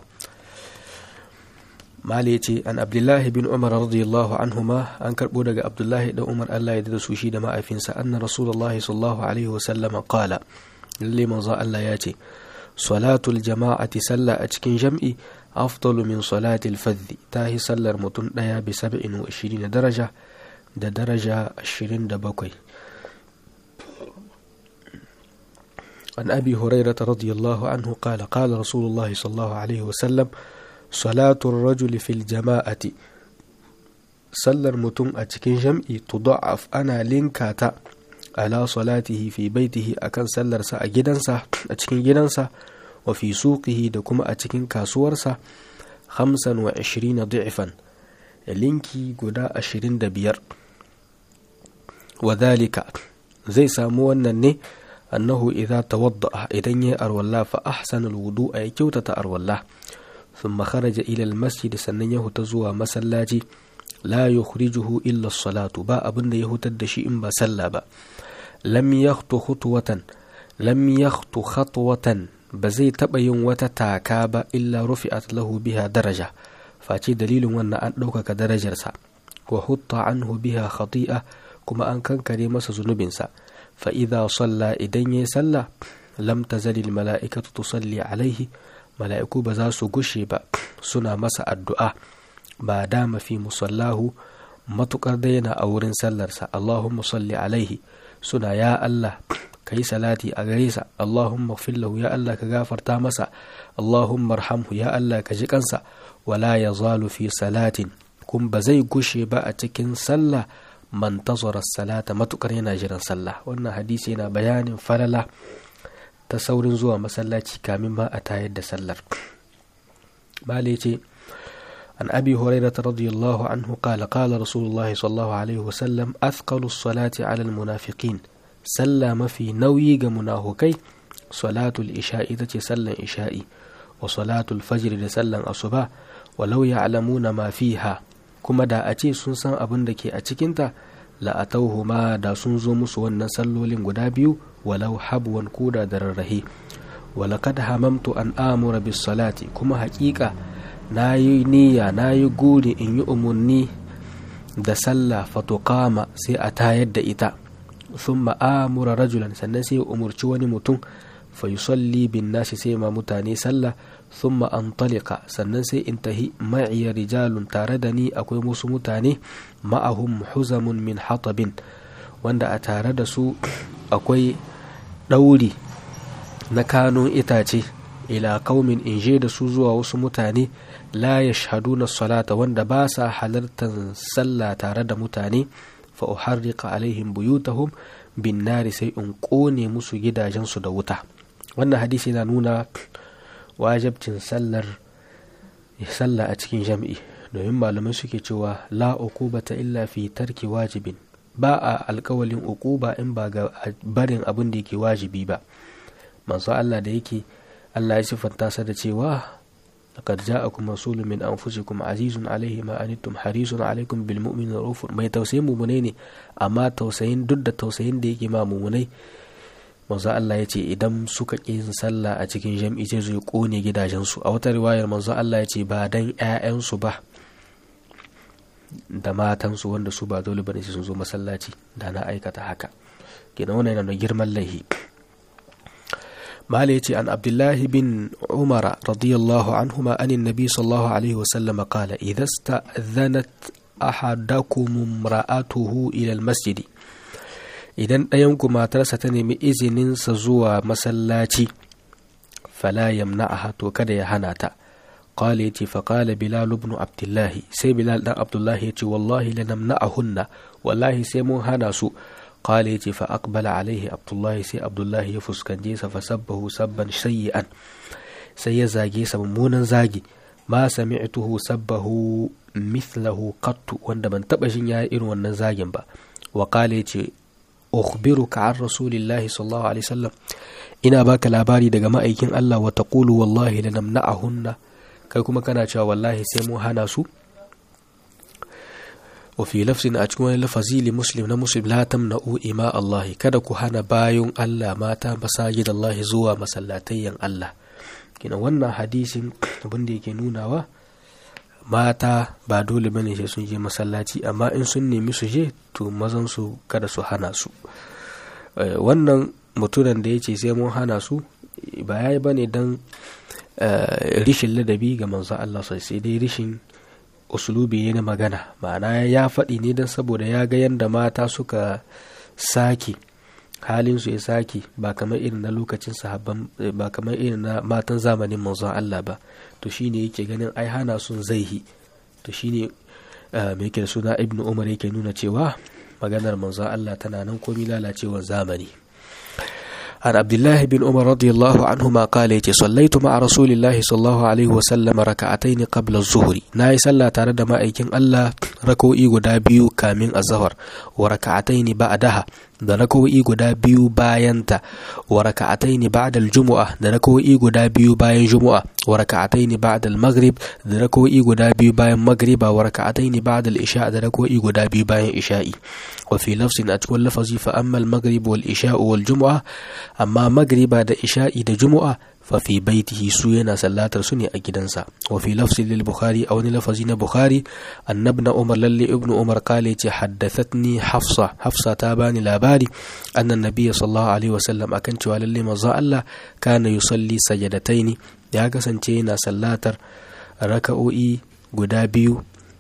mala ya ce an abdullahi bin umar radiyallahu anhuma an karbo daga abdullahi da umar allah ya da su shi da ma'aifinsa anna rasulullahi sallallahu alaihi wasallama qala lalle manzo allah ya ce salatul jama'ati sallah a cikin jam'i afdalu min salatil fadhi ta yi sallar mutum ɗaya bi saba'in wa ishirin daraja da daraja ashirin da bakwai عن أبي هريرة رضي الله عنه قال قال رسول الله صلى الله عليه وسلم صلاة الرجل في الجماعة sallar mutum a cikin jam'i tuda'af ana linka ta ala salatihi fi baitihi akan sallarsa a gidansa a cikin gidansa wa fi suqihi da kuma a cikin kasuwarsa hamsan wa ishirina du'ifan linki guda ashirin da biyar wa dhalika zai samu wannan ne annahu idza tawadda idan ya arwalla fa ahsana alwudu ya kyautata arwalla thumma kharaja ila almasjid sannan ya huta zuwa masallaci la yukhrijuhu illa as-salatu ba abin da ya hutar da shi in ba sallah ba lam yakhtu khutwatan lam yakhtu khatwatan ba zai taba yin wata taka ba illa rufi'at lahu biha daraja face dalilin wannan an ɗaukaka darajarsa wa hutta anhu biha khati'a kuma an kankare masa zunubinsa fa idza salla idan yayi sallah lam tazali mala'ikatu tusalli alaihi mala'iku ba za su gushe ba suna masa addu'a ba dama fi musallahu matukar da yana a wurin sallarsa Allahumma salli alaihi suna ya Allah ka yi salati a gare sa Allahumma fillahu ya Allah ka gafarta masa Allahumma arhamhu ya Allah ka ji kansa wala ya zalu fi salatin kun ba zai gushe ba a cikin sallah man tazara salata matukar yana jiran sallah wannan hadisi yana bayanin falala ta saurin zuwa masallaci kamin ma a tayar da sallar bale ce عن أبي هريرة رضي الله عنه قال قال رسول الله صلى الله عليه وسلم أثقل الصلاة على المنافقين سلم في نوي منافقي صلاة الإشاء تتي سلا إشائي وصلاة الفجر سلا أصبا ولو يعلمون ما فيها كما دا أتي سنسان أبن دكي أتكنتا لا أتوهما دا سنزو مسوان سلولين قدابيو ولو حبوا كودا درره ولقد هممت أن آمر بالصلاة كما حقيقة na yi niyya na yi guri in yi umarni da sallah fatukama sai a tayar da ita sun ma'amura rajulan sannan sai umarci wani mutum fa yusalli bin nasi sai ma mutane sallah sun ma'antalika sannan sai in tahi ma'iya rijalun tare da ni akwai musu mutane ma'ahum huzamun min hatabin wanda a tare da su akwai ɗauri na kanun itace ila kaumin in je da su zuwa wasu mutane la yashhaduna salata wanda ba sa halartar sallah tare da mutane fa uharriqa alaihim buyutahum bin nari sai in kone musu gidajensu da wuta wannan hadisi yana nuna wajabcin sallar sallah a cikin jam'i domin malamai suke cewa la uqubata illa fi tarki wajibin ba a alkawalin uquba in ba ga barin abin da yake wajibi ba manzo Allah da yake Allah ya siffanta sa da cewa laqad ja'akum rasulun min anfusikum azizun alayhi ma anittum harisun alaykum bil mu'minina raufur mai tausayin mumunai ne amma tausayin duk da tausayin da yake ma mumunai manzo Allah ya ce idan suka ƙi yin sallah a cikin jam'i sai su kone gidajensu a wata riwayar manzo Allah ya ce ba dan ƴaƴansu ba da matansu wanda su ba dole bane sun zo masallaci da na aikata haka kenan wannan yana da girman laihi mala yace an abdullahi bin umara radiyallahu anhuma anin nabi sallallahu alaihi wasallam qala idza sta'dhanat ahadakum imra'atuhu ila almasjid idan ɗayan ku matarsa ta nemi izinin sa zuwa masallaci fala yamna'aha to kada ya hana ta قال يتي فقال بلال بن عبد الله سي بلال بن عبد الله يتي والله لنمنعهن والله سي مو هنا سو قال يتي فأقبل عليه عبد الله سي عبد الله يفسكن جيسا فسبه سبا سيئا سي زاجي سمونا زاجي ما سمعته سبه مثله قط وند من تبشن يا إن ونن زاجن با وقال يتي أخبرك عن رسول الله صلى الله عليه وسلم ina baka labari daga ma'aikin Allah wa taqulu wallahi lanamna'ahunna kai kuma kana cewa wallahi sai mu hana su wa fi lafzin a cikin wani lafazi li muslim na muslim la tamna'u ima Allah kada ku hana bayun Allah mata masajid Allah zuwa masallatayyan Allah kina wannan hadisin abin da yake nunawa mata ba dole bane sai sun je masallaci amma in sun nemi su je to mazan su kada su hana su wannan mutunan da ya ce sai mun hana su ba ya yi bane don rishin ladabi ga manzon Allah sai dai rishin usulubi ne na magana ma'ana ya faɗi ne don saboda ya ga yadda mata suka sake halin su ya sake ba kamar irin na lokacin sahabban ba kamar irin na matan zamanin manzon Allah ba to shine yake ganin ai hana sun zaihi to shine mai yake da suna ibnu umar yake nuna cewa maganar manzon Allah tana nan komi lalacewar zamani عن عبد الله بن عمر رضي الله عنهما قال يتي صليت مع رسول الله صلى الله عليه وسلم ركعتين قبل الظهر ناي صلى تare da ma'aikin Allah rak'o'i guda biyu kamin azhar wa rak'atayn ba'daha da rak'o'i guda biyu bayanta wa rak'atayn ba'da al-jumu'ah da rak'o'i guda biyu bayan jumu'a wa rak'atayn ba'da al-maghrib da rak'o'i guda biyu bayan maghriba wa rak'atayn ba'da al-isha da rak'o'i guda biyu bayan isha'i wa fi lafzin a cikin lafazi fa amma al-maghrib wal isha wal jumu'ah amma magriba da isha'i da jumu'a fa fi baitihi su yana sallatar su ne a gidansa wa fi lafzi lil bukhari a wani lafazi na bukhari annabna umar lalle ibnu umar kale ce haddathatni hafsa hafsa ta bani labari annan nabiyyi sallallahu alaihi wasallam akan cewa lalle manzo Allah kana yusalli sajadataini ya kasance yana sallatar raka'o'i guda biyu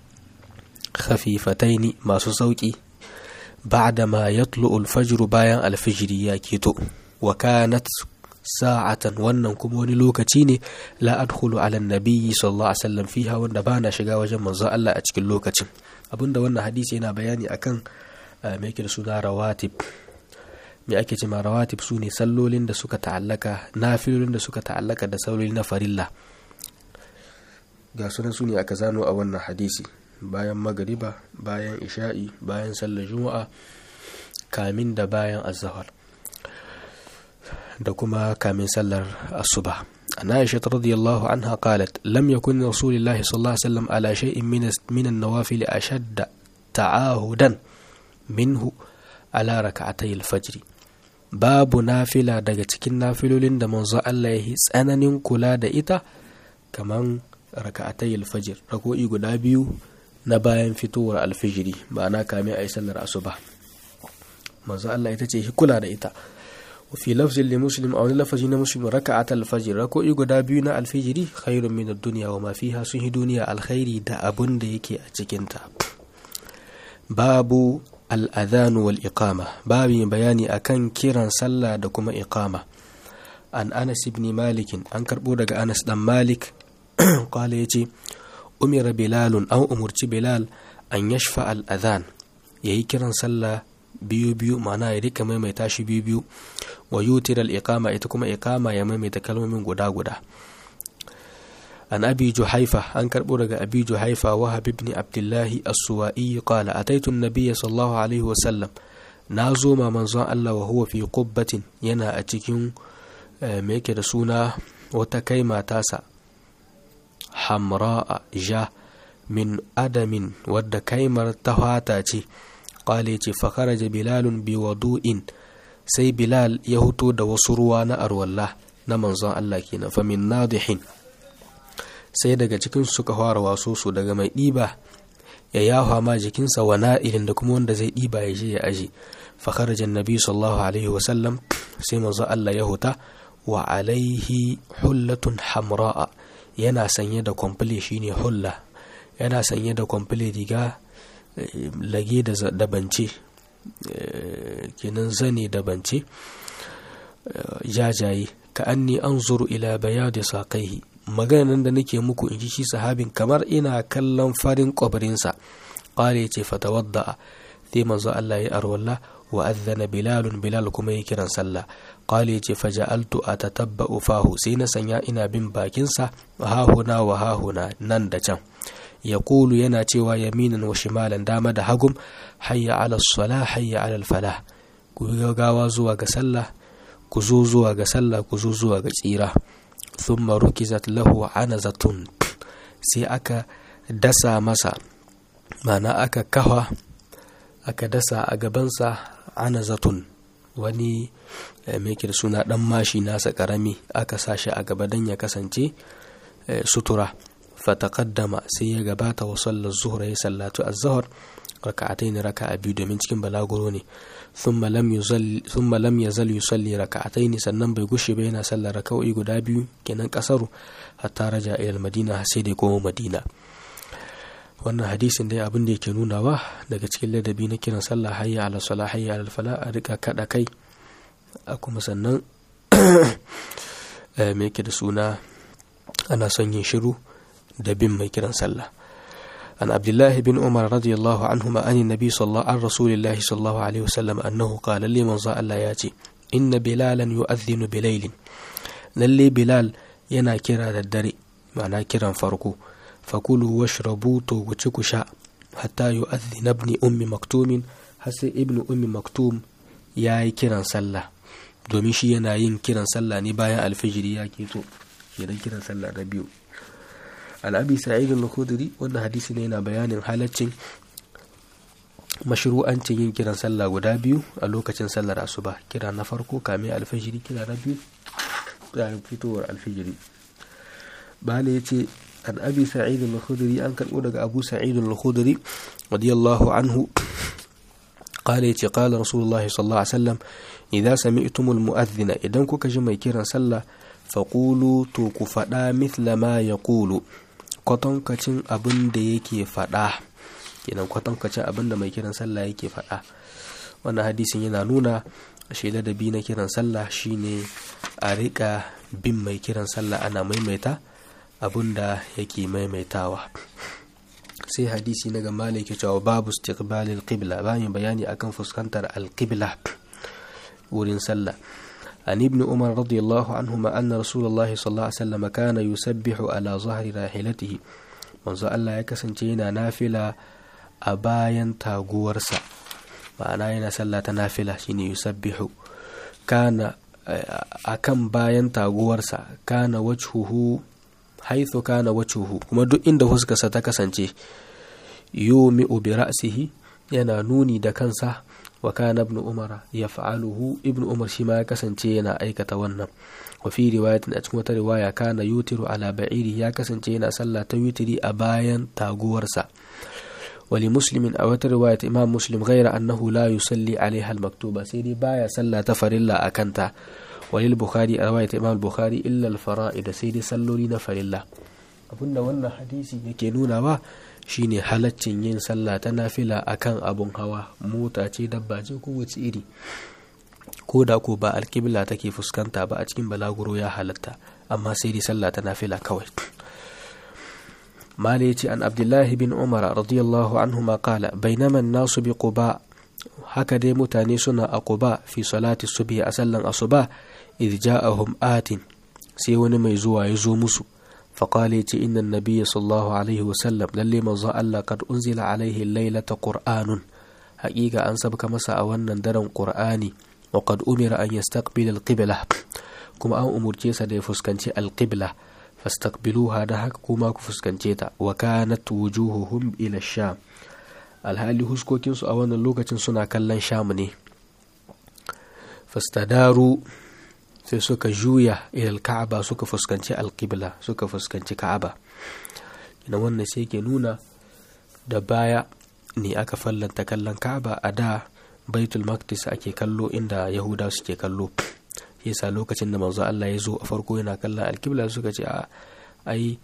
khafifataini masu sauki بعد ما يطلع الفجر bayan alfijiri ya keto wa kanat sa'atan wannan kuma wani lokaci ne la adkhulu ala nabiyyi sallallahu alaihi wasallam fiha wanda bana shiga wajen manzon Allah a cikin lokacin abinda wannan hadisi yana bayani akan me yake da suna rawatib me ake cewa rawatib su ne sallolin da suka ta'allaka nafilolin da suka ta'allaka da salloli na farilla ga sunan su ne aka zano a wannan hadisi bayan magariba bayan isha'i bayan sallar juma'a kamin da bayan azahar da kuma kamin sallar asuba an aisha radiyallahu anha qalat lam yakun rasulullahi sallallahu alaihi wasallam ala shay'in min min an-nawafil ashadda ta'ahudan minhu ala rak'atay al-fajr babu nafila daga cikin nafilolin da manzo Allah ya yi tsananin kula da ita kaman raka'atay al-fajr rako'i guda biyu na bayan fitowar alfijiri ma'ana kame a yi sallar asuba manzo Allah ita ce kula da ita wa fi lafzin li muslim a wani lafazi na muslim raka'at alfajr rako'i guda biyu na alfijiri khairun min ad-dunya wa ma fiha sun hi duniya alkhairi da abun da yake a cikin ta babu al-adhan wal iqama babu bayani akan kiran sallah da kuma iqama an Anas ibn Malik an karbo daga Anas dan Malik qala yace umira bilalun an umurci bilal an yashfa al'adhan ya yi kiran sallah biyu biyu ma'ana ya rika maimaita shi biyu biyu wa yutir al'iqama ita kuma iqama ya maimaita kalmomin guda guda an abi juhaifa an karbo daga abi juhaifa wa habib ibn abdullahi as-suwa'i qala ataitu an-nabiyya sallallahu alaihi wa sallam na zo ma manzon Allah wa huwa fi qubbatin yana a cikin me yake da suna wata kaima tasa hamra'a ja min adamin wadda kaimar ta fata ce ƙwale ce fakaraja bilalun bi wadu'in sai bilal ya huto da wasu ruwa na arwallah na manzon Allah kenan fa min nadihin sai daga cikin suka fara waso su daga mai ɗiba ya yafa ma jikinsa wa na'ilin da kuma wanda zai ɗiba ya je ya aje fa kharaja annabi sallallahu alaihi wa sallam sai manzo Allah ya huta wa alaihi hullatun hamra'a yana sanye da kwamfule shine hulla yana sanye da kwamfule riga lage da bance kenan zane da bance jajaye ka anni anzuru ila bayadi saqaihi maganan da nake muku in ji shi sahabin kamar ina kallon farin kwabarinsa qala yace fatawadda sai manzo Allah ya arwalla wa adhana bilalun bilal kuma ya kiran sallah qala yace faja'altu atatabba'u fahu sai na sanya ina bin bakinsa hahuna wa hahuna nan da can yaqulu yana cewa yaminan wa shimalan dama da hagum hayya ala salah hayya ala falah ku gawa zuwa ga sallah ku zo zuwa ga sallah ku zo zuwa ga tsira thumma rukizat lahu anazatun sai aka dasa masa mana aka kafa aka dasa a gabansa anazatun wani mai suna dan mashi nasa karami aka sa shi a gaba don ya kasance sutura fataqaddama sai ya gabata wa sallar zuhur ya sallatu az-zuhr raka'atayn raka'a biyu domin cikin balaguro ne thumma lam yuzal thumma lam yazal yusalli raka'atayn sannan bai gushe ba yana sallar raka'o'i guda biyu kenan kasaru hatta raja ila madina sai da koma madina wannan hadisin dai abin da yake nunawa daga cikin ladabi na kiran sallah hayya ala salah hayya ala fala a rika kada kai a kuma sannan me yake da suna ana son yin shiru da bin mai kiran sallah عن عبد الله بن عمر رضي الله عنهما عن النبي صلى الله عن رسول الله صلى الله عليه وسلم أنه قال لي من الله ياتي إن بلالا يؤذن بليل للي بلال ينا كرا الدري معناه كرا فرقو فكلوا واشربوا توغتشكو شاء حتى يؤذن ابن أم مكتوم حسي ابن أم مكتوم ياي كرا صلى domin shi yana yin kiran sallah ne bayan alfijiri ya keto kenan kiran sallah na biyu an abi sa'id al-khudri wannan hadisi ne yana bayanin halaccin mashru'ancin yin kiran sallah guda biyu a lokacin sallar asuba kira na farko kame alfajiri kira na biyu yayin fitowar alfijiri bala ya ce an abi sa'id al-khudri an karbo daga abu sa'id al-khudri radiyallahu anhu قال يتي قال رسول الله صلى الله عليه وسلم إذا سمعتم المؤذن إذا كوكا جمع كيران صلى فقولوا توكو فدا مثل ما يقول kwatankacin abin da yake faɗa kenan kwatankacin abin da mai kiran sallah yake faɗa wannan hadisin yana nuna shi ladabi na kiran sallah shine a riƙa bin mai kiran sallah ana maimaita abin da yake maimaitawa sai hadisi na gama yake cewa babu istiqbalil qibla bayan bayani akan fuskantar alqibla wurin sallah عن ابن عمر رضي الله عنهما أن رسول الله صلى الله عليه وسلم كان يسبح على ظهر راحلته manzo Allah ya kasance yana nafila a bayan taguwarsa ma'ana yana sallah ta nafila shine yusabbihu kana akan bayan taguwarsa kana wajhuhu haithu kana wajhuhu kuma duk inda huskarsa ta kasance yumi bi ra'sihi yana nuni da kansa wa kana ibn umar yaf'aluhu ibn umar shi ma ya kasance yana aikata wannan wa fi riwayatin a cikin wata riwaya kana yutiru ala ba'iri ya kasance yana sallah ta witiri a bayan taguwarsa wali muslimin a wata riwayat imam muslim ghaira annahu la yusalli alaiha al-maktuba sai dai baya sallah ta farilla a kanta walil bukhari a riwayat imam bukhari illa al-fara'id sai dai salloli na farilla abinda wannan hadisi yake nunawa shine halaccin yin sallah ta nafila akan abun hawa mota ce dabba ce ko wace iri ko da ko ba alkibla take fuskanta ba a cikin balaguro ya halatta amma sai dai sallah ta nafila kawai mala yace an abdullahi bin umar radiyallahu anhuma qala bainama an-nasu bi quba haka dai mutane suna a quba fi salati subhi a sallan asuba idh ja'ahum atin sai wani mai zuwa ya zo musu فقال يتي إن النبي صلى الله عليه وسلم للي من الله قد أنزل عليه الليلة قرآن حقيقة أن سبك مسا أولا درن قرآني وقد أمر أن يستقبل القبلة كما أن أمر جيسا دي فسكنتي القبلة فاستقبلوها دهك كما كفسكنتيتا وكانت وجوههم إلى الشام alhali huskokinsu a wannan lokacin suna kallon sham ne fastadaru sai suka juya ilal ka'aba suka fuskanci alƙibla suka fuskanci ka'aba ina wannan sai ke nuna da baya ne aka fallanta kallon ka'aba a da baitul maqdis ake kallo inda yahuda suke kallo yasa lokacin da manzo Allah ya zo a farko yana kallon alkibla suka ce a ai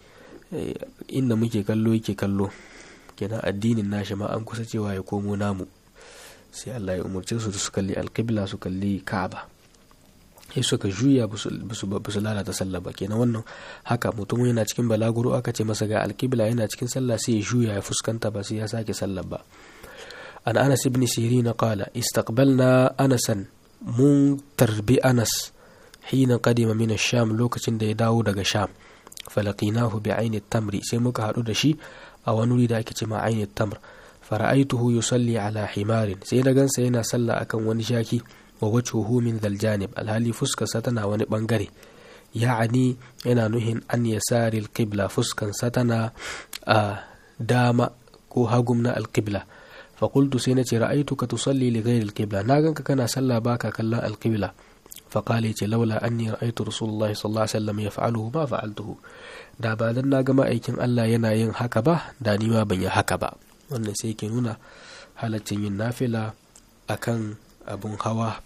inda muke kallo yake kallo kenan addinin nashi ma an kusa cewa ya komo namu sai Allah ya umarce su su kalli alkibla su kalli ka'aba sai suka juya ba su lalata sallah ba kenan wannan haka mutum yana cikin balaguro aka ce masa ga alkibla yana cikin sallah sai ya juya ya fuskanta ba sai ya sake sallah ba an anas ibn sirin qala istaqbalna anasan mun tarbi anas hina qadima min sham lokacin da ya dawo daga sham falaqinahu bi aini tamri sai muka hadu da shi a wani wuri da ake ce ma aini tamr fara'aituhu yusalli ala himarin sai na gansa yana sallah akan wani shaki wa wajhuhu min dhal janib alhali fuskarsa tana wani bangare ya'ani yana nuhin an yasari alqibla fuskansa tana a dama ko hagum na alqibla fa qultu sai nace ra'aituka tusalli li ghayri alqibla na ganka kana sallah baka kallon alqibla fa qala yace laula anni ra'aytu rasulullahi sallallahu alaihi wasallam yaf'aluhu ma fa'altuhu da ba dan na ga ma'aikin Allah yana yin haka ba da ni ma ban yi haka ba wannan sai ke nuna halaccin yin nafila akan abun hawa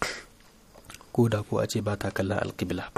ko da ko a ce ba ta kallon alkibla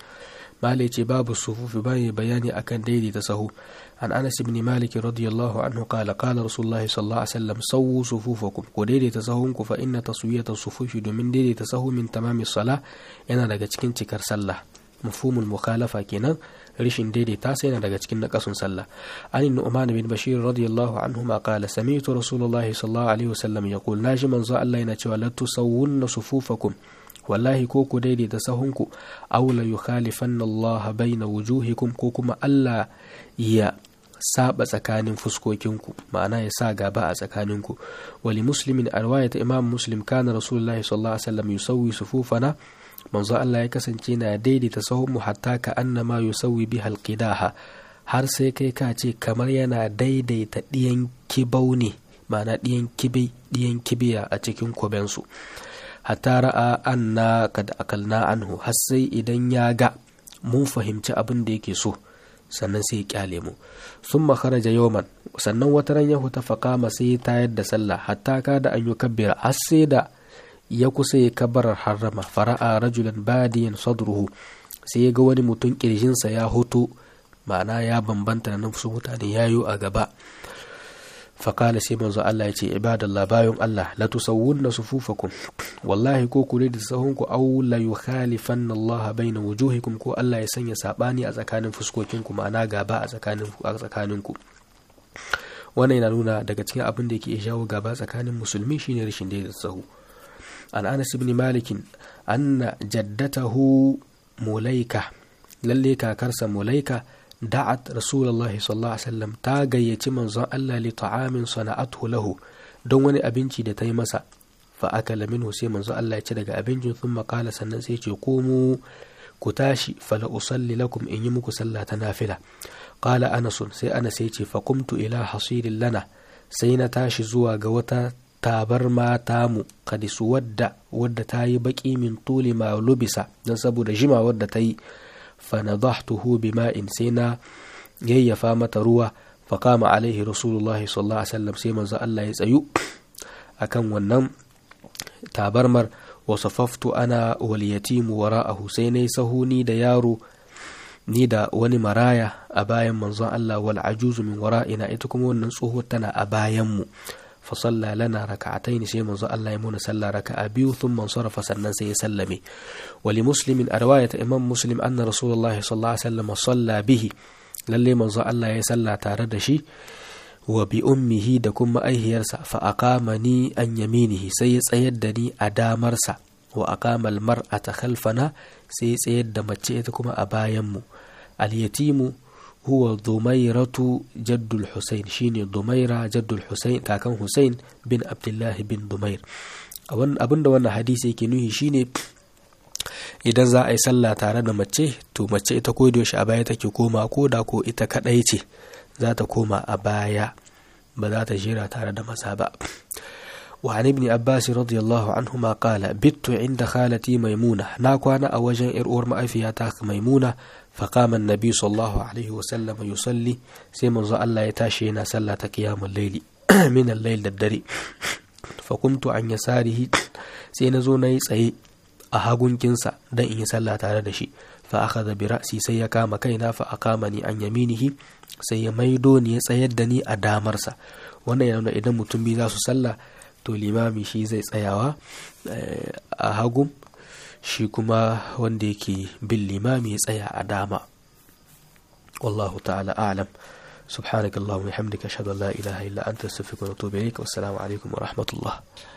malai ce babu sufufi bayan bayani akan daidaita sahu an anas ibn malik radiyallahu anhu qala qala rasulullah sallallahu alaihi wasallam sawu sufufakum ko daidaita sahunku fa inna taswiyata sufufi domin daidaita sahu min tamami sala yana daga cikin cikar sallah mafhumul mukhalafa kenan rishin daidaita sai yana daga cikin nakasun sallah an nu'man bin bashir radiyallahu anhu ma qala sami'tu rasulullahi sallallahu alaihi wasallam yaqul naji manzo Allah yana cewa la tusawwunna sufufakum wallahi ko ku daidaita sahunku aw la yukhalifanna Allah baina wujuhikum ko kuma Allah ya saba tsakanin fuskokinku ma'ana ya sa gaba a tsakaninku wali muslimin a ta imam muslim kana rasulullahi sallallahu alaihi wasallam yusawwi sufufana manzo Allah ya kasance na daidaita sahunmu hatta ka annama yusawwi biha alqidaha har sai kai ka ce kamar yana daidaita diyan kibau ne ma'ana diyan kibi diyan kibiya a cikin kubensu hatta ra'a anna kad akalna anhu har sai idan ya ga mun fahimci abin da yake so sannan sai ya kyale mu sun makaraja yawman sannan wata ran ya huta faƙama sai ya tayar da sallah hatta ka da an yi kabbira har sai da ya kusa ya kabarar harrama fara'a rajulan badiyan sadruhu sai ya ga wani mutum kirjinsa ya hoto ma'ana ya bambanta da nufsu mutane yayo a gaba fakala sai manzo Allah ya ce ibadallah bayan Allah la tusawwunna sufufakum wallahi ko ku da sahunku aw la yukhalifanna Allah baina wujuhikum ko Allah ya sanya sabani a tsakanin fuskokinku ma'ana gaba a tsakanin a tsakaninku wannan yana nuna daga cikin abin da yake jawo gaba tsakanin musulmi shine rashin da sahu an Anas ibn Malik anna jaddatahu mulaika lalle kakarsa mulaika da'at rasulullah sallallahu alaihi wasallam ta gayyaci manzon Allah li ta'amin sana'athu lahu don wani abinci da ta yi masa fa akala minhu sai manzon Allah ya ci daga abincin sun makala sannan sai ce komu ku tashi fala usalli lakum in yi muku sallah ta nafila qala anas sai anas ya ce fa qumtu ila hasirin lana sai na tashi zuwa ga wata tabar mata mu kadisu wadda wadda ta yi baki min tuli ma lubisa don saboda jima wadda ta yi fanadahtuhu bima'in sai na yayyafa mata ruwa faqama alaihi rasulullahi sallallahu alaihi wasallam sai manzo Allah ya tsayu akan wannan tabarmar wa safaftu ana wal yatimu wara'ahu sai nayi sahuni da yaro ni da wani maraya a bayan manzon Allah wal ajuzu min wara'ina ita kuma wannan tsohuwar tana a bayan mu فصلى لنا ركعتين سي منزو الله يمون صلى ركعة بيو ثم انصرف سنن سي سلمي ولمسلم رواية إمام مسلم أن رسول الله صلى الله عليه وسلم صلى به للي منزو الله يسلى تاردشي وبأمه دكم أيه يرسى فأقامني أن يمينه سي سيدني أدامرسى وأقام المرأة خلفنا سي سيد متشئتكم أبايم اليتيم huwa dumairatu jaddul Hussein shine dumaira jaddul Hussein kakan Hussein bin Abdullahi bin Dumair abinda wannan hadisi yake nuhi shine idan za a yi sallah tare da mace to mace ita ko da a baya take koma ko da ko ita kadai ce za ta koma a baya ba za ta jira tare da maza ba وعن ابن عباس رضي الله عنهما قال بت عند خالتي ميمونة ناكوانا أوجن إرؤور مأفياتاك ميمونة فقام النبي صلى الله عليه وسلم يصلي سيما الله يتاشينا صلى قيام الليل min al-layl da dare fa kuntu an yasarihi sai na zo na yi tsaye a hagunkinsa dan in yi sallah tare da shi fa akhadha bi ra'si sai ya kama kaina fa aqamani an yaminihi sai ya maido ni ya tsayar da ni a damarsa wannan yana idan mutum biyu za su sallah to limami shi zai tsayawa a hagu shi kuma wanda yake bin limami ya tsaya a dama wallahu ta'ala a'lam سبحانك اللهم وبحمدك اشهد ان لا اله الا انت استغفرك واتوب اليك والسلام عليكم ورحمه الله